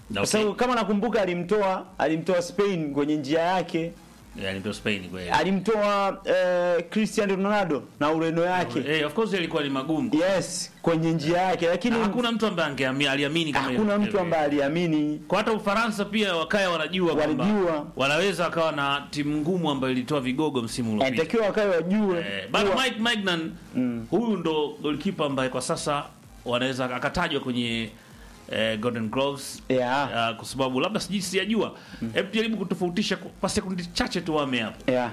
S2: kwa sababu kama nakumbuka alimtoa alimtoa Spain kwenye njia yake
S1: yani ndio Spain kweli
S2: alimtoa eh, Cristiano Ronaldo na Ureno yake
S1: eh of course ilikuwa ni magumu
S2: yes kwenye njia yake lakini
S1: Na hakuna mtu ambaye angeamini aliamini kama
S2: hakuna
S1: hiyo.
S2: mtu ambaye aliamini
S1: kwa hata Ufaransa pia wakaya wanajua kwamba
S2: Walijua.
S1: wanaweza wakawa na timu ngumu ambayo ilitoa vigogo msimu uliopita.
S2: anatakiwa wakae wajue
S1: Eh, bado
S2: kuwa-
S1: Mike Magnan huyu ndo goalkeeper ambaye kwa sasa wanaweza akatajwa kwenye eh, Golden Gloves
S2: Yeah.
S1: Ah, kwa sababu labda sijui sijajua. Hebu jaribu kutofautisha kwa- kwa sekundi chache tu wame hapo.
S2: yeah.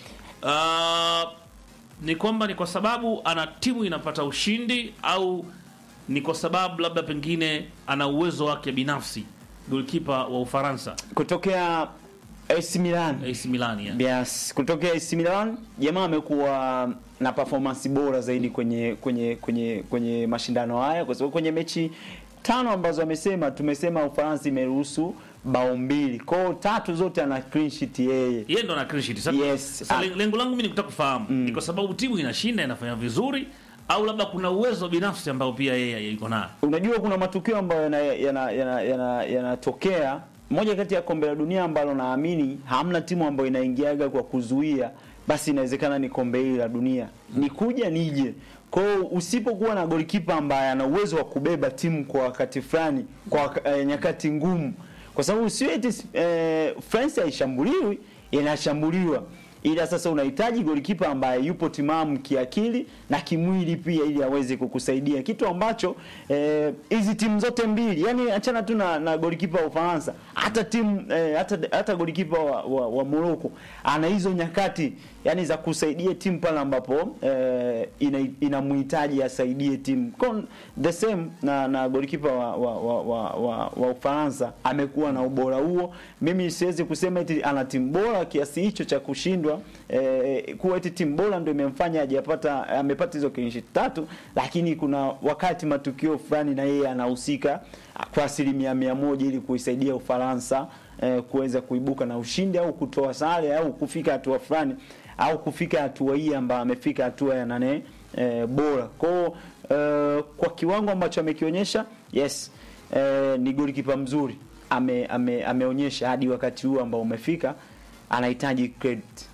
S1: Ah, ni kwamba ni kwa sababu ana timu inapata ushindi au ni kwa sababu labda pengine ana uwezo wake binafsi goalkeeper wa Ufaransa
S2: kutokea AC Milan
S1: AC Milan ya.
S2: Yes, kutokea AC Milan jamaa amekuwa na performance bora zaidi kwenye kwenye kwenye kwenye mashindano haya kwa sababu kwenye mechi tano ambazo amesema tumesema Ufaransa imeruhusu bao mbili. Kwa hiyo tatu zote ana clean sheet yeye.
S1: yeye ndo ana clean sheet. Sasa,
S2: Yes.
S1: sasa
S2: Ah.
S1: le- lengo langu mimi ni kutaka kufahamu ni kwa sababu timu inashinda inafanya vizuri au labda kuna uwezo binafsi ambao pia yeye yuko nayo.
S2: Unajua kuna matukio ambayo yanatokea yana, yana, yana, yanatokea. moja kati ya kombe la dunia ambalo naamini hamna timu ambayo inaingiaga kwa kuzuia, basi inawezekana ni kombe hili la dunia, ni kuja nije. Kwa hiyo usipokuwa na golikipa ambaye ana uwezo wa kubeba timu kwa wakati fulani, kwa waka- eh, nyakati ngumu, kwa sababu sio eti eh, France haishambuliwi, inashambuliwa ila sasa unahitaji golikipa ambaye yupo timamu kiakili na kimwili pia ili aweze kukusaidia kitu ambacho eh, hizi timu zote mbili yani achana tu na, na golikipa wa Ufaransa hata timu eh, hata hata golikipa wa, wa, wa Morocco ana hizo nyakati yani za kusaidia timu pale ambapo eh, ina- inamhitaji asaidie timu Kwa the same na na golikipa wa wa, wa, wa, wa, wa Ufaransa amekuwa na ubora huo mimi siwezi kusema eti ana timu bora kiasi hicho cha kushindwa eh, kuwa eti timu bora ndio imemfanya hajapata amepata hizo clean sheet tatu, lakini kuna wakati matukio fulani na yeye anahusika kwa asilimia mia moja ili kuisaidia Ufaransa eh, kuweza kuibuka na ushindi au kutoa sare au kufika hatua fulani au kufika hatua hii ambayo amefika hatua ya nane eh, bora kwao eh, kwa kiwango ambacho amekionyesha yes eh, ni golikipa mzuri ame, ame, ameonyesha hadi wakati huu ambao umefika anahitaji credit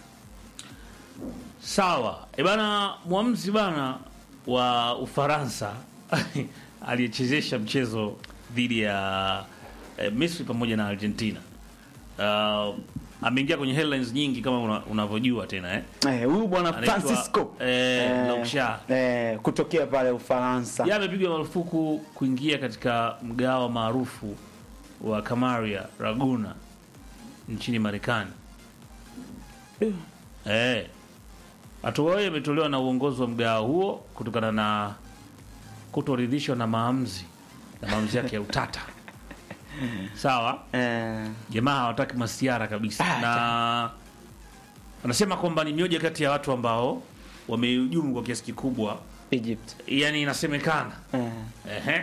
S1: Sawa. E bana mwamuzi bana wa Ufaransa aliyechezesha mchezo dhidi ya eh, Misri pamoja na Argentina. Uh, ameingia kwenye headlines nyingi kama una- unavyojua tena eh.
S2: Eh, huyu bwana
S1: Anaitwa,
S2: Francisco
S1: eh, Laukshar.
S2: eh, kutokea pale Ufaransa
S1: Yeye amepigwa marufuku kuingia katika mgawa maarufu wa Kamaria Raguna nchini Marekani. Eh. Hatua hiyo imetolewa na uongozi wa mgawa huo kutokana na kutoridhishwa na maamuzi na maamuzi yake ya utata. Sawa?
S2: eh,
S1: Jamaa hawataki masiara kabisa.
S2: Ah,
S1: na anasema kwamba ni mmoja kati ya watu ambao wamehujumu kwa kiasi kikubwa,
S2: Egypt
S1: yani inasemekana
S2: eh,
S1: Ehe.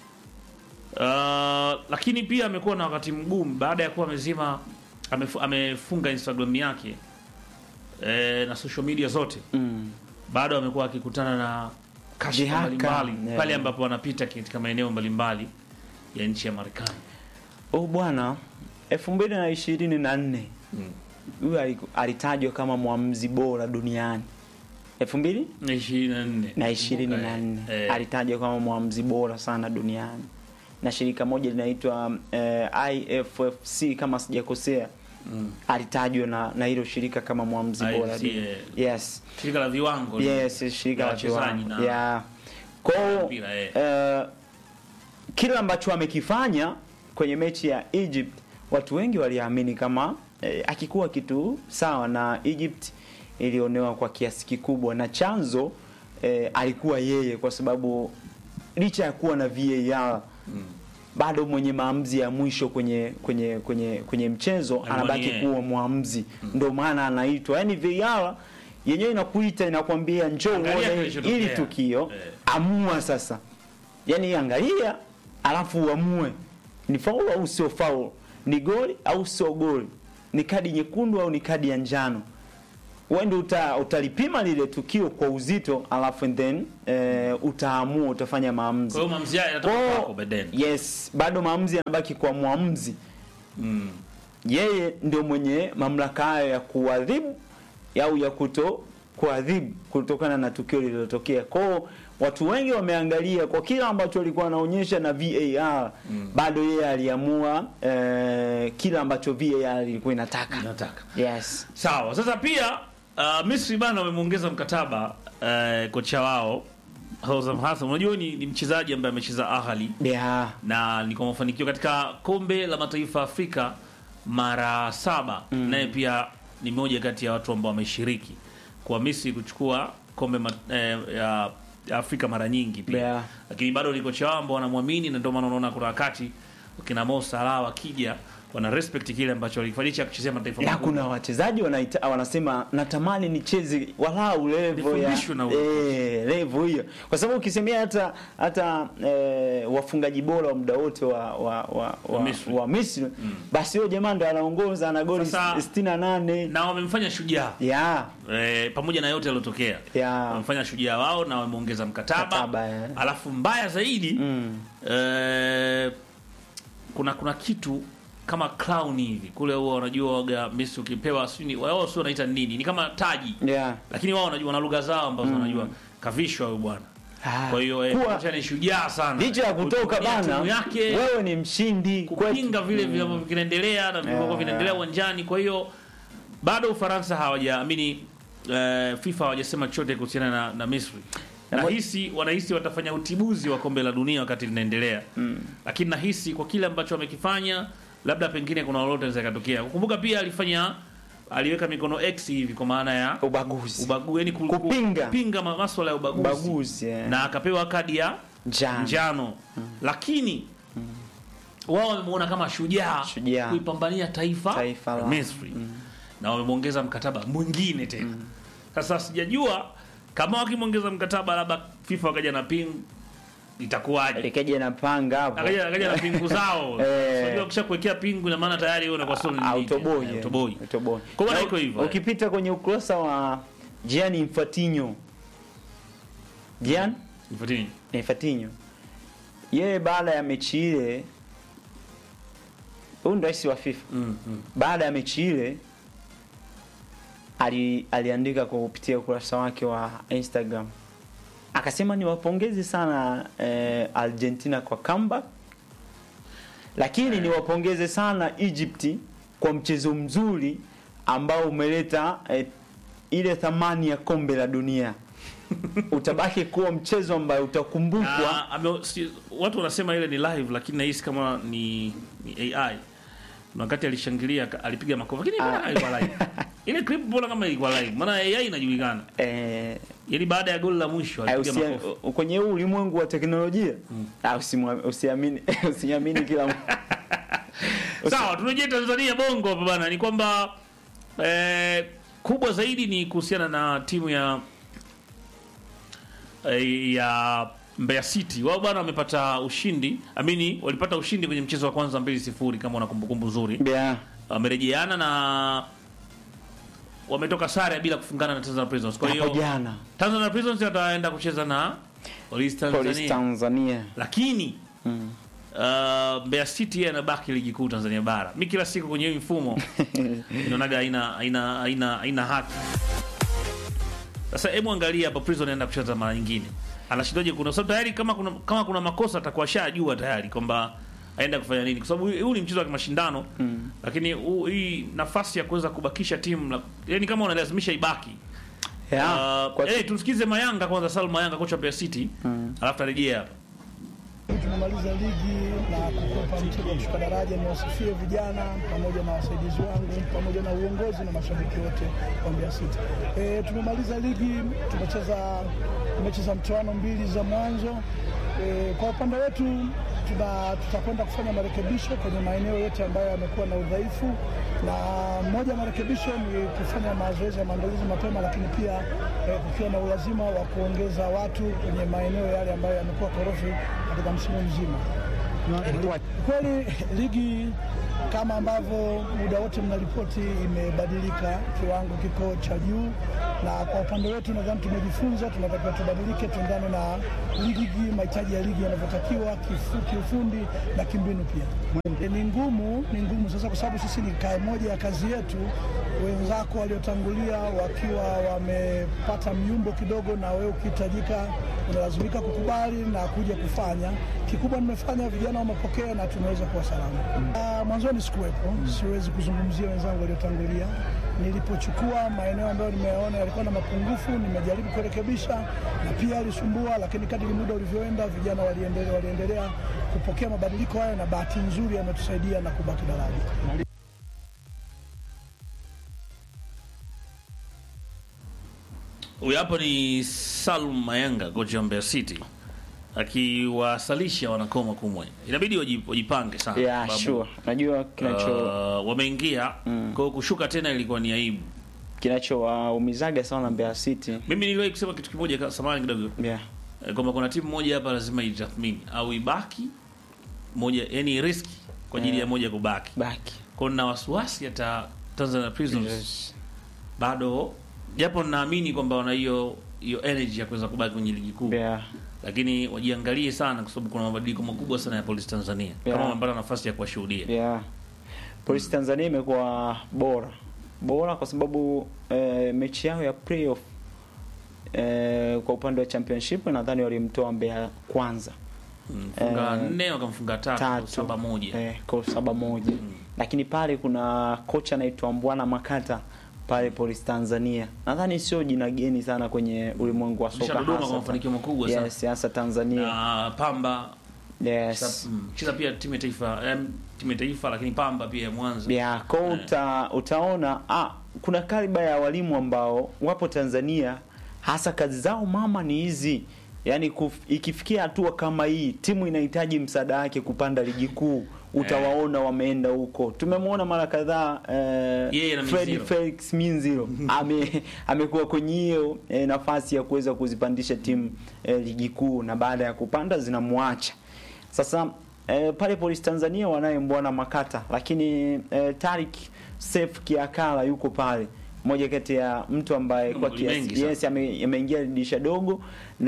S1: Uh, lakini pia amekuwa na wakati mgumu baada ya kuwa amezima amefu, amefunga Instagram yake e, na social media zote
S2: mm,
S1: bado amekuwa akikutana na kashfa
S2: Jihaka,
S1: mbalimbali
S2: yeah.
S1: pale ambapo anapita katika maeneo mbalimbali ya nchi ya Marekani.
S2: huyu bwana elfu mbili na ishirini na nne
S1: Mm.
S2: huyu aliku- alitajwa kama mwamuzi bora duniani elfu mbili
S1: Na ishirini na nne.
S2: na ishirini na
S1: Eh,
S2: nne
S1: eh,
S2: alitajwa kama mwamuzi bora sana duniani na shirika moja linaitwa eh, IFFC kama sijakosea
S1: mm.
S2: alitajwa na na hilo shirika kama mwamuzi bora
S1: IFC,
S2: duniani.
S1: eh.
S2: yes
S1: Shirika la viwango
S2: yes shirika
S1: la
S2: la
S1: wachezaji
S2: viwango
S1: na-
S2: yeah. kwao
S1: mpira, eh.
S2: eh, kile ambacho amekifanya kwenye mechi ya Egypt watu wengi waliamini kama eh, akikuwa kitu sawa na Egypt ilionewa kwa kiasi kikubwa na chanzo eh, alikuwa yeye kwa sababu licha ya kuwa na VAR
S1: Mm.
S2: bado mwenye maamuzi ya mwisho kwenye kwenye kwenye kwenye mchezo
S1: Alikuwa
S2: anabaki
S1: ni yeye.
S2: kuwa mwamuzi ndio maana anaitwa yani VAR yenyewe inakuita inakwambia njoo
S1: Angalia
S2: uone
S1: kilichotokea.
S2: ili tukio
S1: Eh.
S2: amua sasa yani angalia alafu uamue ni faulu au sio faulu ni goli au sio goli ni kadi nyekundu au ni kadi ya njano wewe uta, utalipima lile tukio kwa uzito alafu and then eh, utaamua utafanya maamuzi.
S1: Kwa hiyo maamuzi haya yanatoka
S2: Kwa-
S1: kwako baadaye.
S2: Yes, bado maamuzi yanabaki kwa mwamuzi.
S1: Mm.
S2: Yeye ndio mwenye mamlaka hayo ya kuadhibu au ya kuto kuadhibu kutokana na tukio lililotokea. Kwao watu wengi wameangalia kwa kila ambacho alikuwa anaonyesha na VAR
S1: Mm.
S2: bado yeye aliamua eh, kila ambacho VAR ilikuwa inataka.
S1: Nataka.
S2: Yes.
S1: Sawa. Sasa pia uh, Misri bana wamemuongeza mkataba uh, kocha wao Hosam Hassan. Unajua ni, ni mchezaji ambaye amecheza Ahli
S2: Yeah.
S1: na ni kwa mafanikio katika kombe la mataifa ya Afrika mara saba. Naye pia ni moja kati ya watu ambao wameshiriki kwa Misri kuchukua kombe ma, eh, ya, ya Afrika mara nyingi pia
S2: Yeah.
S1: lakini bado ni kocha wao ambao wanamwamini, na ndio maana unaona kuna wakati kina Mo Salah wakija wana respect kile ambacho walifanyisha kuchezea mataifa
S2: Na
S1: makubwa.
S2: kuna wachezaji wanaita, wanasema natamani nicheze walau level ya
S1: Nifundishwe na huyo.
S2: eh, level hiyo, kwa sababu ukisemea hata hata eh, wafungaji bora wa muda wote wa wa wa, wa,
S1: Misri.
S2: wa Misri basi huyo jamaa ndo anaongoza na goli
S1: Sasa-
S2: 68
S1: na wamemfanya shujaa
S2: ya
S1: e, pamoja na yote yaliyotokea
S2: ya
S1: wamefanya shujaa wao na wameongeza mkataba,
S2: Mkataba, eh.
S1: alafu mbaya zaidi
S2: mm.
S1: eh, kuna kuna kitu kama clown hivi kule, huwa wanajua waga Misri ukipewa sijui ni- wao sio wanaita nini, ni kama taji,
S2: ya
S1: lakini wao wanajua na lugha zao ambazo wanajua kavishwa huyu bwana.
S2: Ah,
S1: Kwa hiyo eh,
S2: kuwa
S1: kocha ni shujaa sana,
S2: licha ya kutoka
S1: Kutumia
S2: bana
S1: timu yake
S2: wewe ni mshindi
S1: kupinga vile vile ambavyo vinaendelea na vilivyokuwa
S2: Yeah.
S1: vinaendelea uwanjani. Kwa hiyo bado Ufaransa hawajaamini eh, FIFA hawajasema chochote kuhusiana na, na Misri. Nahisi wanahisi watafanya utibuzi wa kombe la dunia wakati linaendelea
S2: Mm.
S1: lakini nahisi kwa kile ambacho wamekifanya, labda pengine kuna lolote linaweza katokea. Kukumbuka pia alifanya aliweka mikono X hivi kwa maana ya
S2: ubaguzi
S1: ubagu, yani ku- ku-
S2: Kupinga.
S1: kupinga ma- maswala ya ubaguzi,
S2: ubaguzi eh.
S1: na akapewa kadi ya
S2: njano
S1: njano lakini wao wamemuona kama shujaa
S2: Shujaa.
S1: kuipambania taifa,
S2: Taifa
S1: la
S2: la-
S1: Misri na wamemwongeza mkataba mwingine tena. Sasa sijajua kama wakimwongeza mkataba labda FIFA wakaja na ping itakuwaje?
S2: likaje na panga hapo
S1: Akaja akaja na pingu zao.
S2: Eh.
S1: Unajua ukisha kuwekea pingu ina maana tayari wewe unakuwa sio nini.
S2: autoboi
S1: Eh,
S2: eh.
S1: Autoboi.
S2: Autoboi.
S1: Kwa maana
S2: Na
S1: iko hivyo, eh.
S2: ukipita kwenye ukurasa wa Gianni Infantino Gian
S1: Nifuatini.
S2: Infantino yeye baada ya mechi ile huyu ndo rais wa FIFA
S1: Mm, mm.
S2: baada ya mechi ile ali, aliandika kwa kupitia ukurasa wake wa Instagram akasema niwapongeze sana eh, Argentina kwa comeback, lakini niwapongeze sana Egypt kwa mchezo mzuri ambao umeleta eh, ile thamani ya kombe la dunia. Utabaki kuwa mchezo ambao utakumbukwa.
S1: Ah, ame- si- watu wanasema ile ni live lakini nahisi kama ni, ni AI. Na wakati alishangilia ka- alipiga makofi lakini mbona
S2: Ah.
S1: ilikuwa live. Ile clip mbona kama ilikuwa live? Maana AI inajulikana.
S2: Eh,
S1: Yaani baada ya goli la mwisho alipiga
S2: usia-
S1: makofi.
S2: kwenye huu ulimwengu wa teknolojia ah, usimwa- usiamini usiamini kila mtu.
S1: Sawa, turejee Tanzania Bongo hapa bana, ni kwamba eh, kubwa zaidi ni kuhusiana na timu ya eh, ya Mbeya City. Wao bwana wamepata ushindi, amini walipata ushindi kwenye mchezo wa kwanza 2-0 kama una kumbukumbu nzuri.
S2: Yeah.
S1: Wamerejeana na wametoka sare bila kufungana na Tanzania Prisons. Kwa
S2: Hapo
S1: hiyo
S2: jana
S1: Tanzania Prisons wataenda kucheza na Police
S2: Police
S1: Tanzania.
S2: Tanzania.
S1: Lakini
S2: Mm.
S1: Uh, Mbeya City yeye anabaki ligi kuu Tanzania bara. Mi kila siku kwenye hii mfumo inaonaga haina haina haina haina haki. Sasa hebu angalia hapa Prison anaenda kucheza mara nyingine. Anashindaje kuna sababu tayari kama kuna kama kuna makosa atakuwa shajua tayari kwamba aenda kufanya nini kwa sababu huu huu ni mchezo wa kimashindano
S2: Mm.
S1: lakini huu- hii nafasi ya kuweza kubakisha timu la- yani kama unalazimisha ibaki.
S2: Yeah.
S1: Uh,
S2: Kwa-
S1: eh, tusikize Mayanga kwanza Salum Mayanga kocha wa Mbeya City.
S2: Mm.
S1: Alafu tarejea hapa.
S3: Tumemaliza ligi na kukwepa mchezo wa kushuka daraja. Niwasifie vijana pamoja na wasaidizi wangu pamoja na uongozi na mashabiki wote wa Mbeya City. E, tumemaliza ligi, tumecheza tumecheza mtoano mbili za mwanzo. E, kwa upande wetu tuna tutakwenda kufanya marekebisho kwenye maeneo yote ambayo yamekuwa na udhaifu, na moja ya marekebisho ni kufanya mazoezi ya maandalizi mapema, lakini pia eh, kukiwa na ulazima wa kuongeza watu kwenye maeneo yale ambayo yamekuwa korofi katika msimu mzima. Kweli ligi kama ambavyo muda wote mnaripoti, imebadilika, kiwango kiko cha juu, na kwa upande wetu nadhani tumejifunza, tunatakiwa tubadilike, tuendane na ligi, mahitaji ya ligi yanavyotakiwa, kifu- kiufundi na kimbinu pia. E, ni ngumu, ni ngumu sasa, kwa sababu sisi ni ka- moja ya kazi yetu. Wenzako waliotangulia wakiwa wamepata myumbo kidogo, na wewe ukihitajika unalazimika kukubali na kuja kufanya. Kikubwa nimefanya, vijana wamepokea na tumeweza kuwa salama. Ah, Mwanzoni sikuwepo, siwezi kuzungumzia wenzangu waliotangulia. Nilipochukua maeneo ambayo nimeona yalikuwa na mapungufu, nimejaribu kurekebisha na pia alisumbua, lakini kadri muda ulivyoenda, vijana waliendelea, waliendelea kupokea mabadiliko hayo, na bahati nzuri yametusaidia na kubaki daraja.
S1: Huyu hapo ni Salum Mayanga, kocha wa Mbeya City akiwasalisha wanakoma kumwe, inabidi waji- wajipange sana
S2: yeah,
S1: sababu,
S2: sure. Najua kinacho
S1: uh, wameingia kwa hiyo kushuka tena ilikuwa ni aibu.
S2: kinachowaumizaga sana Mbeya City
S1: Mimi niliwahi kusema kitu kimoja, ka- samahani kidogo,
S2: yeah.
S1: eh, kwamba kuna timu moja hapa lazima itathmini au ibaki moja, yani riski kwa ajili ya moja kubaki.
S2: baki
S1: Kwa hiyo nina wasiwasi hata Tanzania Prisons
S2: Yes.
S1: bado, japo ninaamini kwamba wana hiyo hiyo energy ya kuweza kubaki kwenye ligi kuu
S2: yeah.
S1: lakini wajiangalie sana kwa sababu kuna mabadiliko makubwa sana ya polisi Tanzania
S2: Yeah.
S1: kama wamepata nafasi ya kuwashuhudia.
S2: Yeah. Polisi Tanzania imekuwa bora bora kwa sababu eh, mechi yao ya playoff eh, kwa upande wa championship nadhani walimtoa Mbeya kwanza
S1: Mfunga
S2: Eh,
S1: nne wakamfunga tatu,
S2: tatu
S1: saba moja.
S2: eh, kwa saba moja lakini pale kuna kocha anaitwa Mbwana Makata pale Polisi Tanzania nadhani sio jina geni sana kwenye ulimwengu wa soka
S1: Ameshadodoma kwa
S2: hasa
S1: mafanikio makubwa sana.
S2: yes, hasa Tanzania
S1: Na Pamba
S2: yes.
S1: cheza- mm, cheza pia timu ya taifa em, timu ya taifa lakini Pamba pia ya Mwanza.
S2: Yeah, kwa hiyo uta, utaona ah, kuna kaliba ya walimu ambao wapo Tanzania, hasa kazi zao mama ni hizi yaani kuf, ikifikia hatua kama hii timu inahitaji msaada wake kupanda ligi kuu utawaona wameenda huko. Tumemwona mara kadhaa
S1: Yeye
S2: eh,
S1: na
S2: Fred
S1: Minziro.
S2: Felix Minziro ame amekuwa kwenye hiyo eh, nafasi ya kuweza kuzipandisha timu eh, ligi kuu na baada ya kupanda zinamwacha. Sasa eh, pale Polisi Tanzania wanaye Mbwana Makata, lakini eh, Tarik Sef Kiakala yuko pale, mmoja kati ya mtu ambaye kwa
S1: Magoli mengi
S2: kiasi
S1: sana.
S2: yes, ame- ameingia dirisha dogo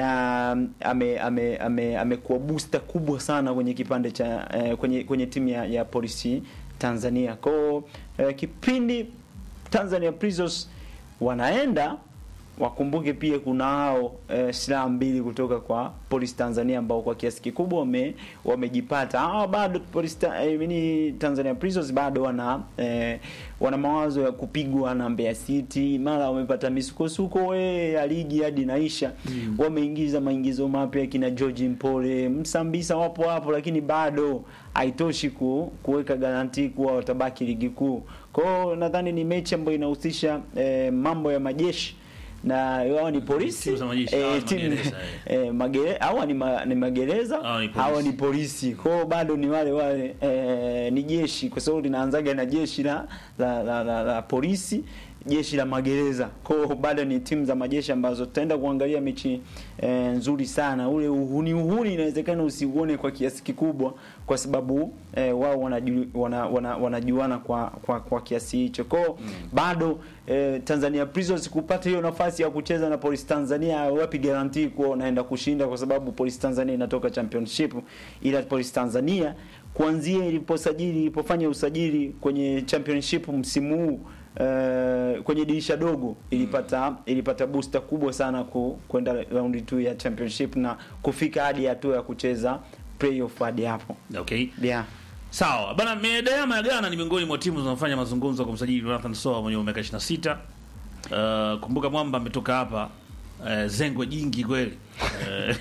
S2: na ame ame ame amekuwa booster kubwa sana kwenye kipande cha eh, kwenye kwenye timu ya, ya Polisi Tanzania. Kwa hiyo, eh, kipindi Tanzania Prisons wanaenda wakumbuke pia kuna hao eh, silaha mbili kutoka kwa Polisi Tanzania ambao kwa kiasi kikubwa wame wamejipata. Hawa bado Polisi ta, eh, mini Tanzania Prisons bado wana eh, wana mawazo ya kupigwa na Mbeya City, mara wamepata misukosuko eh, ya ligi hadi naisha. Wameingiza maingizo mapya kina George Mpole, Msambisa wapo hapo, lakini bado haitoshi ku, kuweka garanti kuwa watabaki ligi kuu. Kwa hiyo nadhani ni mechi ambayo inahusisha eh, mambo ya majeshi na wao ni polisi
S1: Timu za majeshi, hawa ni
S2: timu-
S1: magereza,
S2: eh, magere, hawa ni, ma, ni magereza
S1: Hawa ni polisi.
S2: hawa ni polisi kwa hiyo bado ni wale wale eh, ni jeshi kwa sababu linaanzaga na jeshi la la, la, la, la polisi jeshi la magereza kwa hiyo bado ni timu za majeshi ambazo tutaenda kuangalia mechi eh, nzuri sana ule uhuni uhuni inawezekana usiuone kwa kiasi kikubwa kwa sababu eh, wao wanaju, wana, wana, wanajuana kwa, kwa, kwa kiasi hicho kwao bado eh, Tanzania Prisons kupata hiyo nafasi ya kucheza na Police Tanzania wapi guarantee kuwa unaenda kushinda kwa sababu Police Tanzania inatoka championship ila Police Tanzania kuanzia iliposajili ilipofanya usajili kwenye championship msimu huu eh, kwenye dirisha dogo ilipata ilipata booster kubwa sana ku, kwenda round 2 ya championship na kufika hadi hatua ya kucheza playoff hadi hapo
S1: Okay.
S2: yeah.
S1: Sawa. Bana Medeama ya Ghana ni miongoni mwa timu zinazofanya mazungumzo kwa msajili Jonathan Soa mwenye miaka 26. Uh, kumbuka mwamba ametoka hapa uh, zengwe jingi kweli. Uh,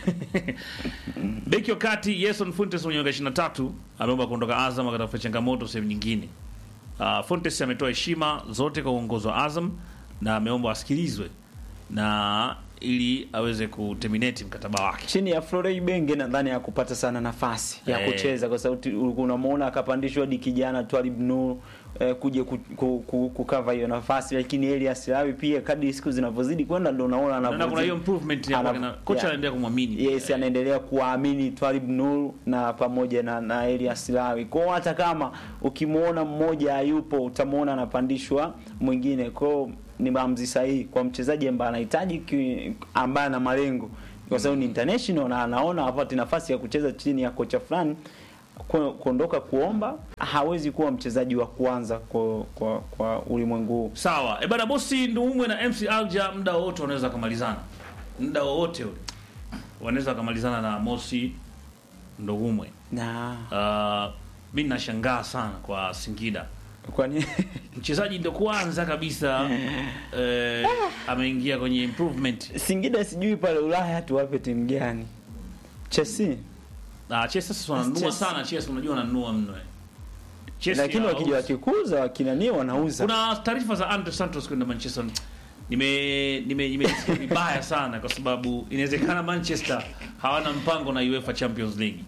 S1: Beki wa kati Yeson Fuentes mwenye miaka 23 ameomba kuondoka Azam akatafuta changamoto sehemu nyingine. Uh, Fuentes ametoa heshima zote kwa uongozi wa Azam na ameomba asikilizwe na ili aweze kuterminate mkataba wake.
S2: chini ya Florey Benge nadhani hakupata sana nafasi ya
S1: Eh.
S2: kucheza kwa sababu tu- ulikuwa unamuona akapandishwa hadi kijana Twalib Nur eh, kuja ku, ku, ku, kukava hiyo nafasi, lakini Elias Lawi pia kadri siku zinavyozidi kwenda ndo unaona
S1: Naona kuna hiyo improvement ya
S2: Anav-
S1: kwake na kocha
S2: yeah.
S1: anaendelea kumwamini.
S2: Yes, anaendelea kuwaamini Twalib Nur na pamoja na, na Elias Lawi. Kwa hiyo hata kama ukimwona mmoja hayupo utamwona anapandishwa mwingine. Kwa hiyo ni maamuzi sahihi kwa mchezaji ambaye anahitaji ki- ambaye ana malengo kwa sababu ni international na anaona hapati nafasi ya kucheza chini ya kocha fulani ku- kuondoka kuomba, hawezi kuwa mchezaji wa kwanza kwa kwa, kwa ulimwengu huu.
S1: Sawa. E bana bosi Nduumwe na MC Alja muda wowote wanaweza kumalizana. Muda wowote ule. Wanaweza kumalizana na Mosi Nduumwe.
S2: Na
S1: Uh, mimi nashangaa sana kwa Singida.
S2: kwani
S1: Mchezaji ndio kwanza kabisa eh, ameingia kwenye improvement.
S2: Singida sijui pale Ulaya tuwape timu gani? Chelsea.
S1: Na Chelsea sasa wananunua
S2: Chelsea.
S1: sana, Chelsea unajua wananunua mno. eh. Chelsea
S2: lakini wakija
S1: hawauzi.
S2: wakikuza wakinani wanauza
S1: Kuna taarifa za Andre Santos kwenda Manchester. Nime nime nimesikia vibaya sana kwa sababu inawezekana Manchester hawana mpango na UEFA Champions League.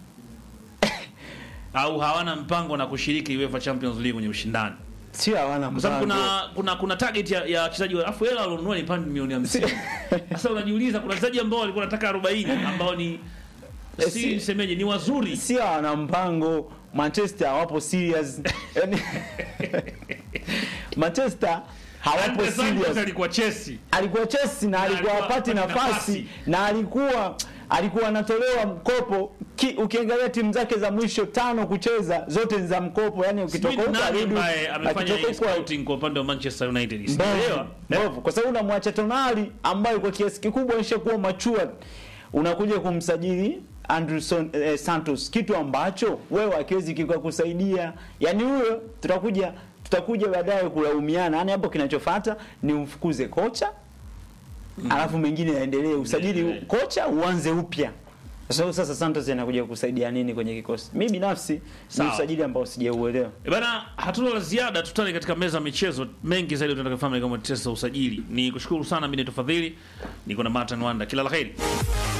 S1: Au hawana mpango na kushiriki UEFA Champions League kwenye ushindani.
S2: sio hawana
S1: Kwa sababu
S2: mpango.
S1: kuna kuna kuna target ya ya wachezaji wa afu hela walionunua ni pound milioni 50. Sasa unajiuliza kuna wachezaji ambao walikuwa wanataka 40 ambao ni
S2: Eh,
S1: si
S2: si-
S1: nisemeje ni wazuri.
S2: sio hawana mpango Manchester hawapo serious yani Manchester hawapo
S1: Andre Santos
S2: serious
S1: alikuwa Chelsea.
S2: alikuwa Chelsea na alikuwa
S1: alikuwa
S2: hapati
S1: hapati
S2: nafasi
S1: nafasi.
S2: na alikuwa alikuwa anatolewa mkopo ki, ukiangalia timu zake za mwisho tano kucheza zote ni za mkopo yani ukitoka
S1: Sijui
S2: huko
S1: nani
S2: arudi
S1: ambaye amefanya
S2: akitoka
S1: hii
S2: huko
S1: scouting kwa upande wa Manchester United.
S2: Mbovu,
S1: Sielewa.
S2: mbovu. kwa sababu unamwacha Tonali ambaye kwa kiasi kikubwa alishakuwa matured, unakuja kumsajili Anderson eh, Santos, kitu ambacho wewe akiwezi kikakusaidia. Yani huyo tutakuja tutakuja baadaye kulaumiana. Yani hapo kinachofuata ni umfukuze kocha alafu mengine yaendelee, usajili
S1: Yeah.
S2: kocha uanze upya. So, sasa Santos anakuja kusaidia nini kwenye kikosi? Mimi binafsi ni
S1: Sawa.
S2: usajili ambao sijauelewa.
S1: E bana, hatuna la ziada, tutane katika meza ya michezo mengi zaidi tunataka kufahamu kama tetesa usajili. Ni kushukuru sana mimi ni Tofadhili, niko na Martin Wanda, kila la heri.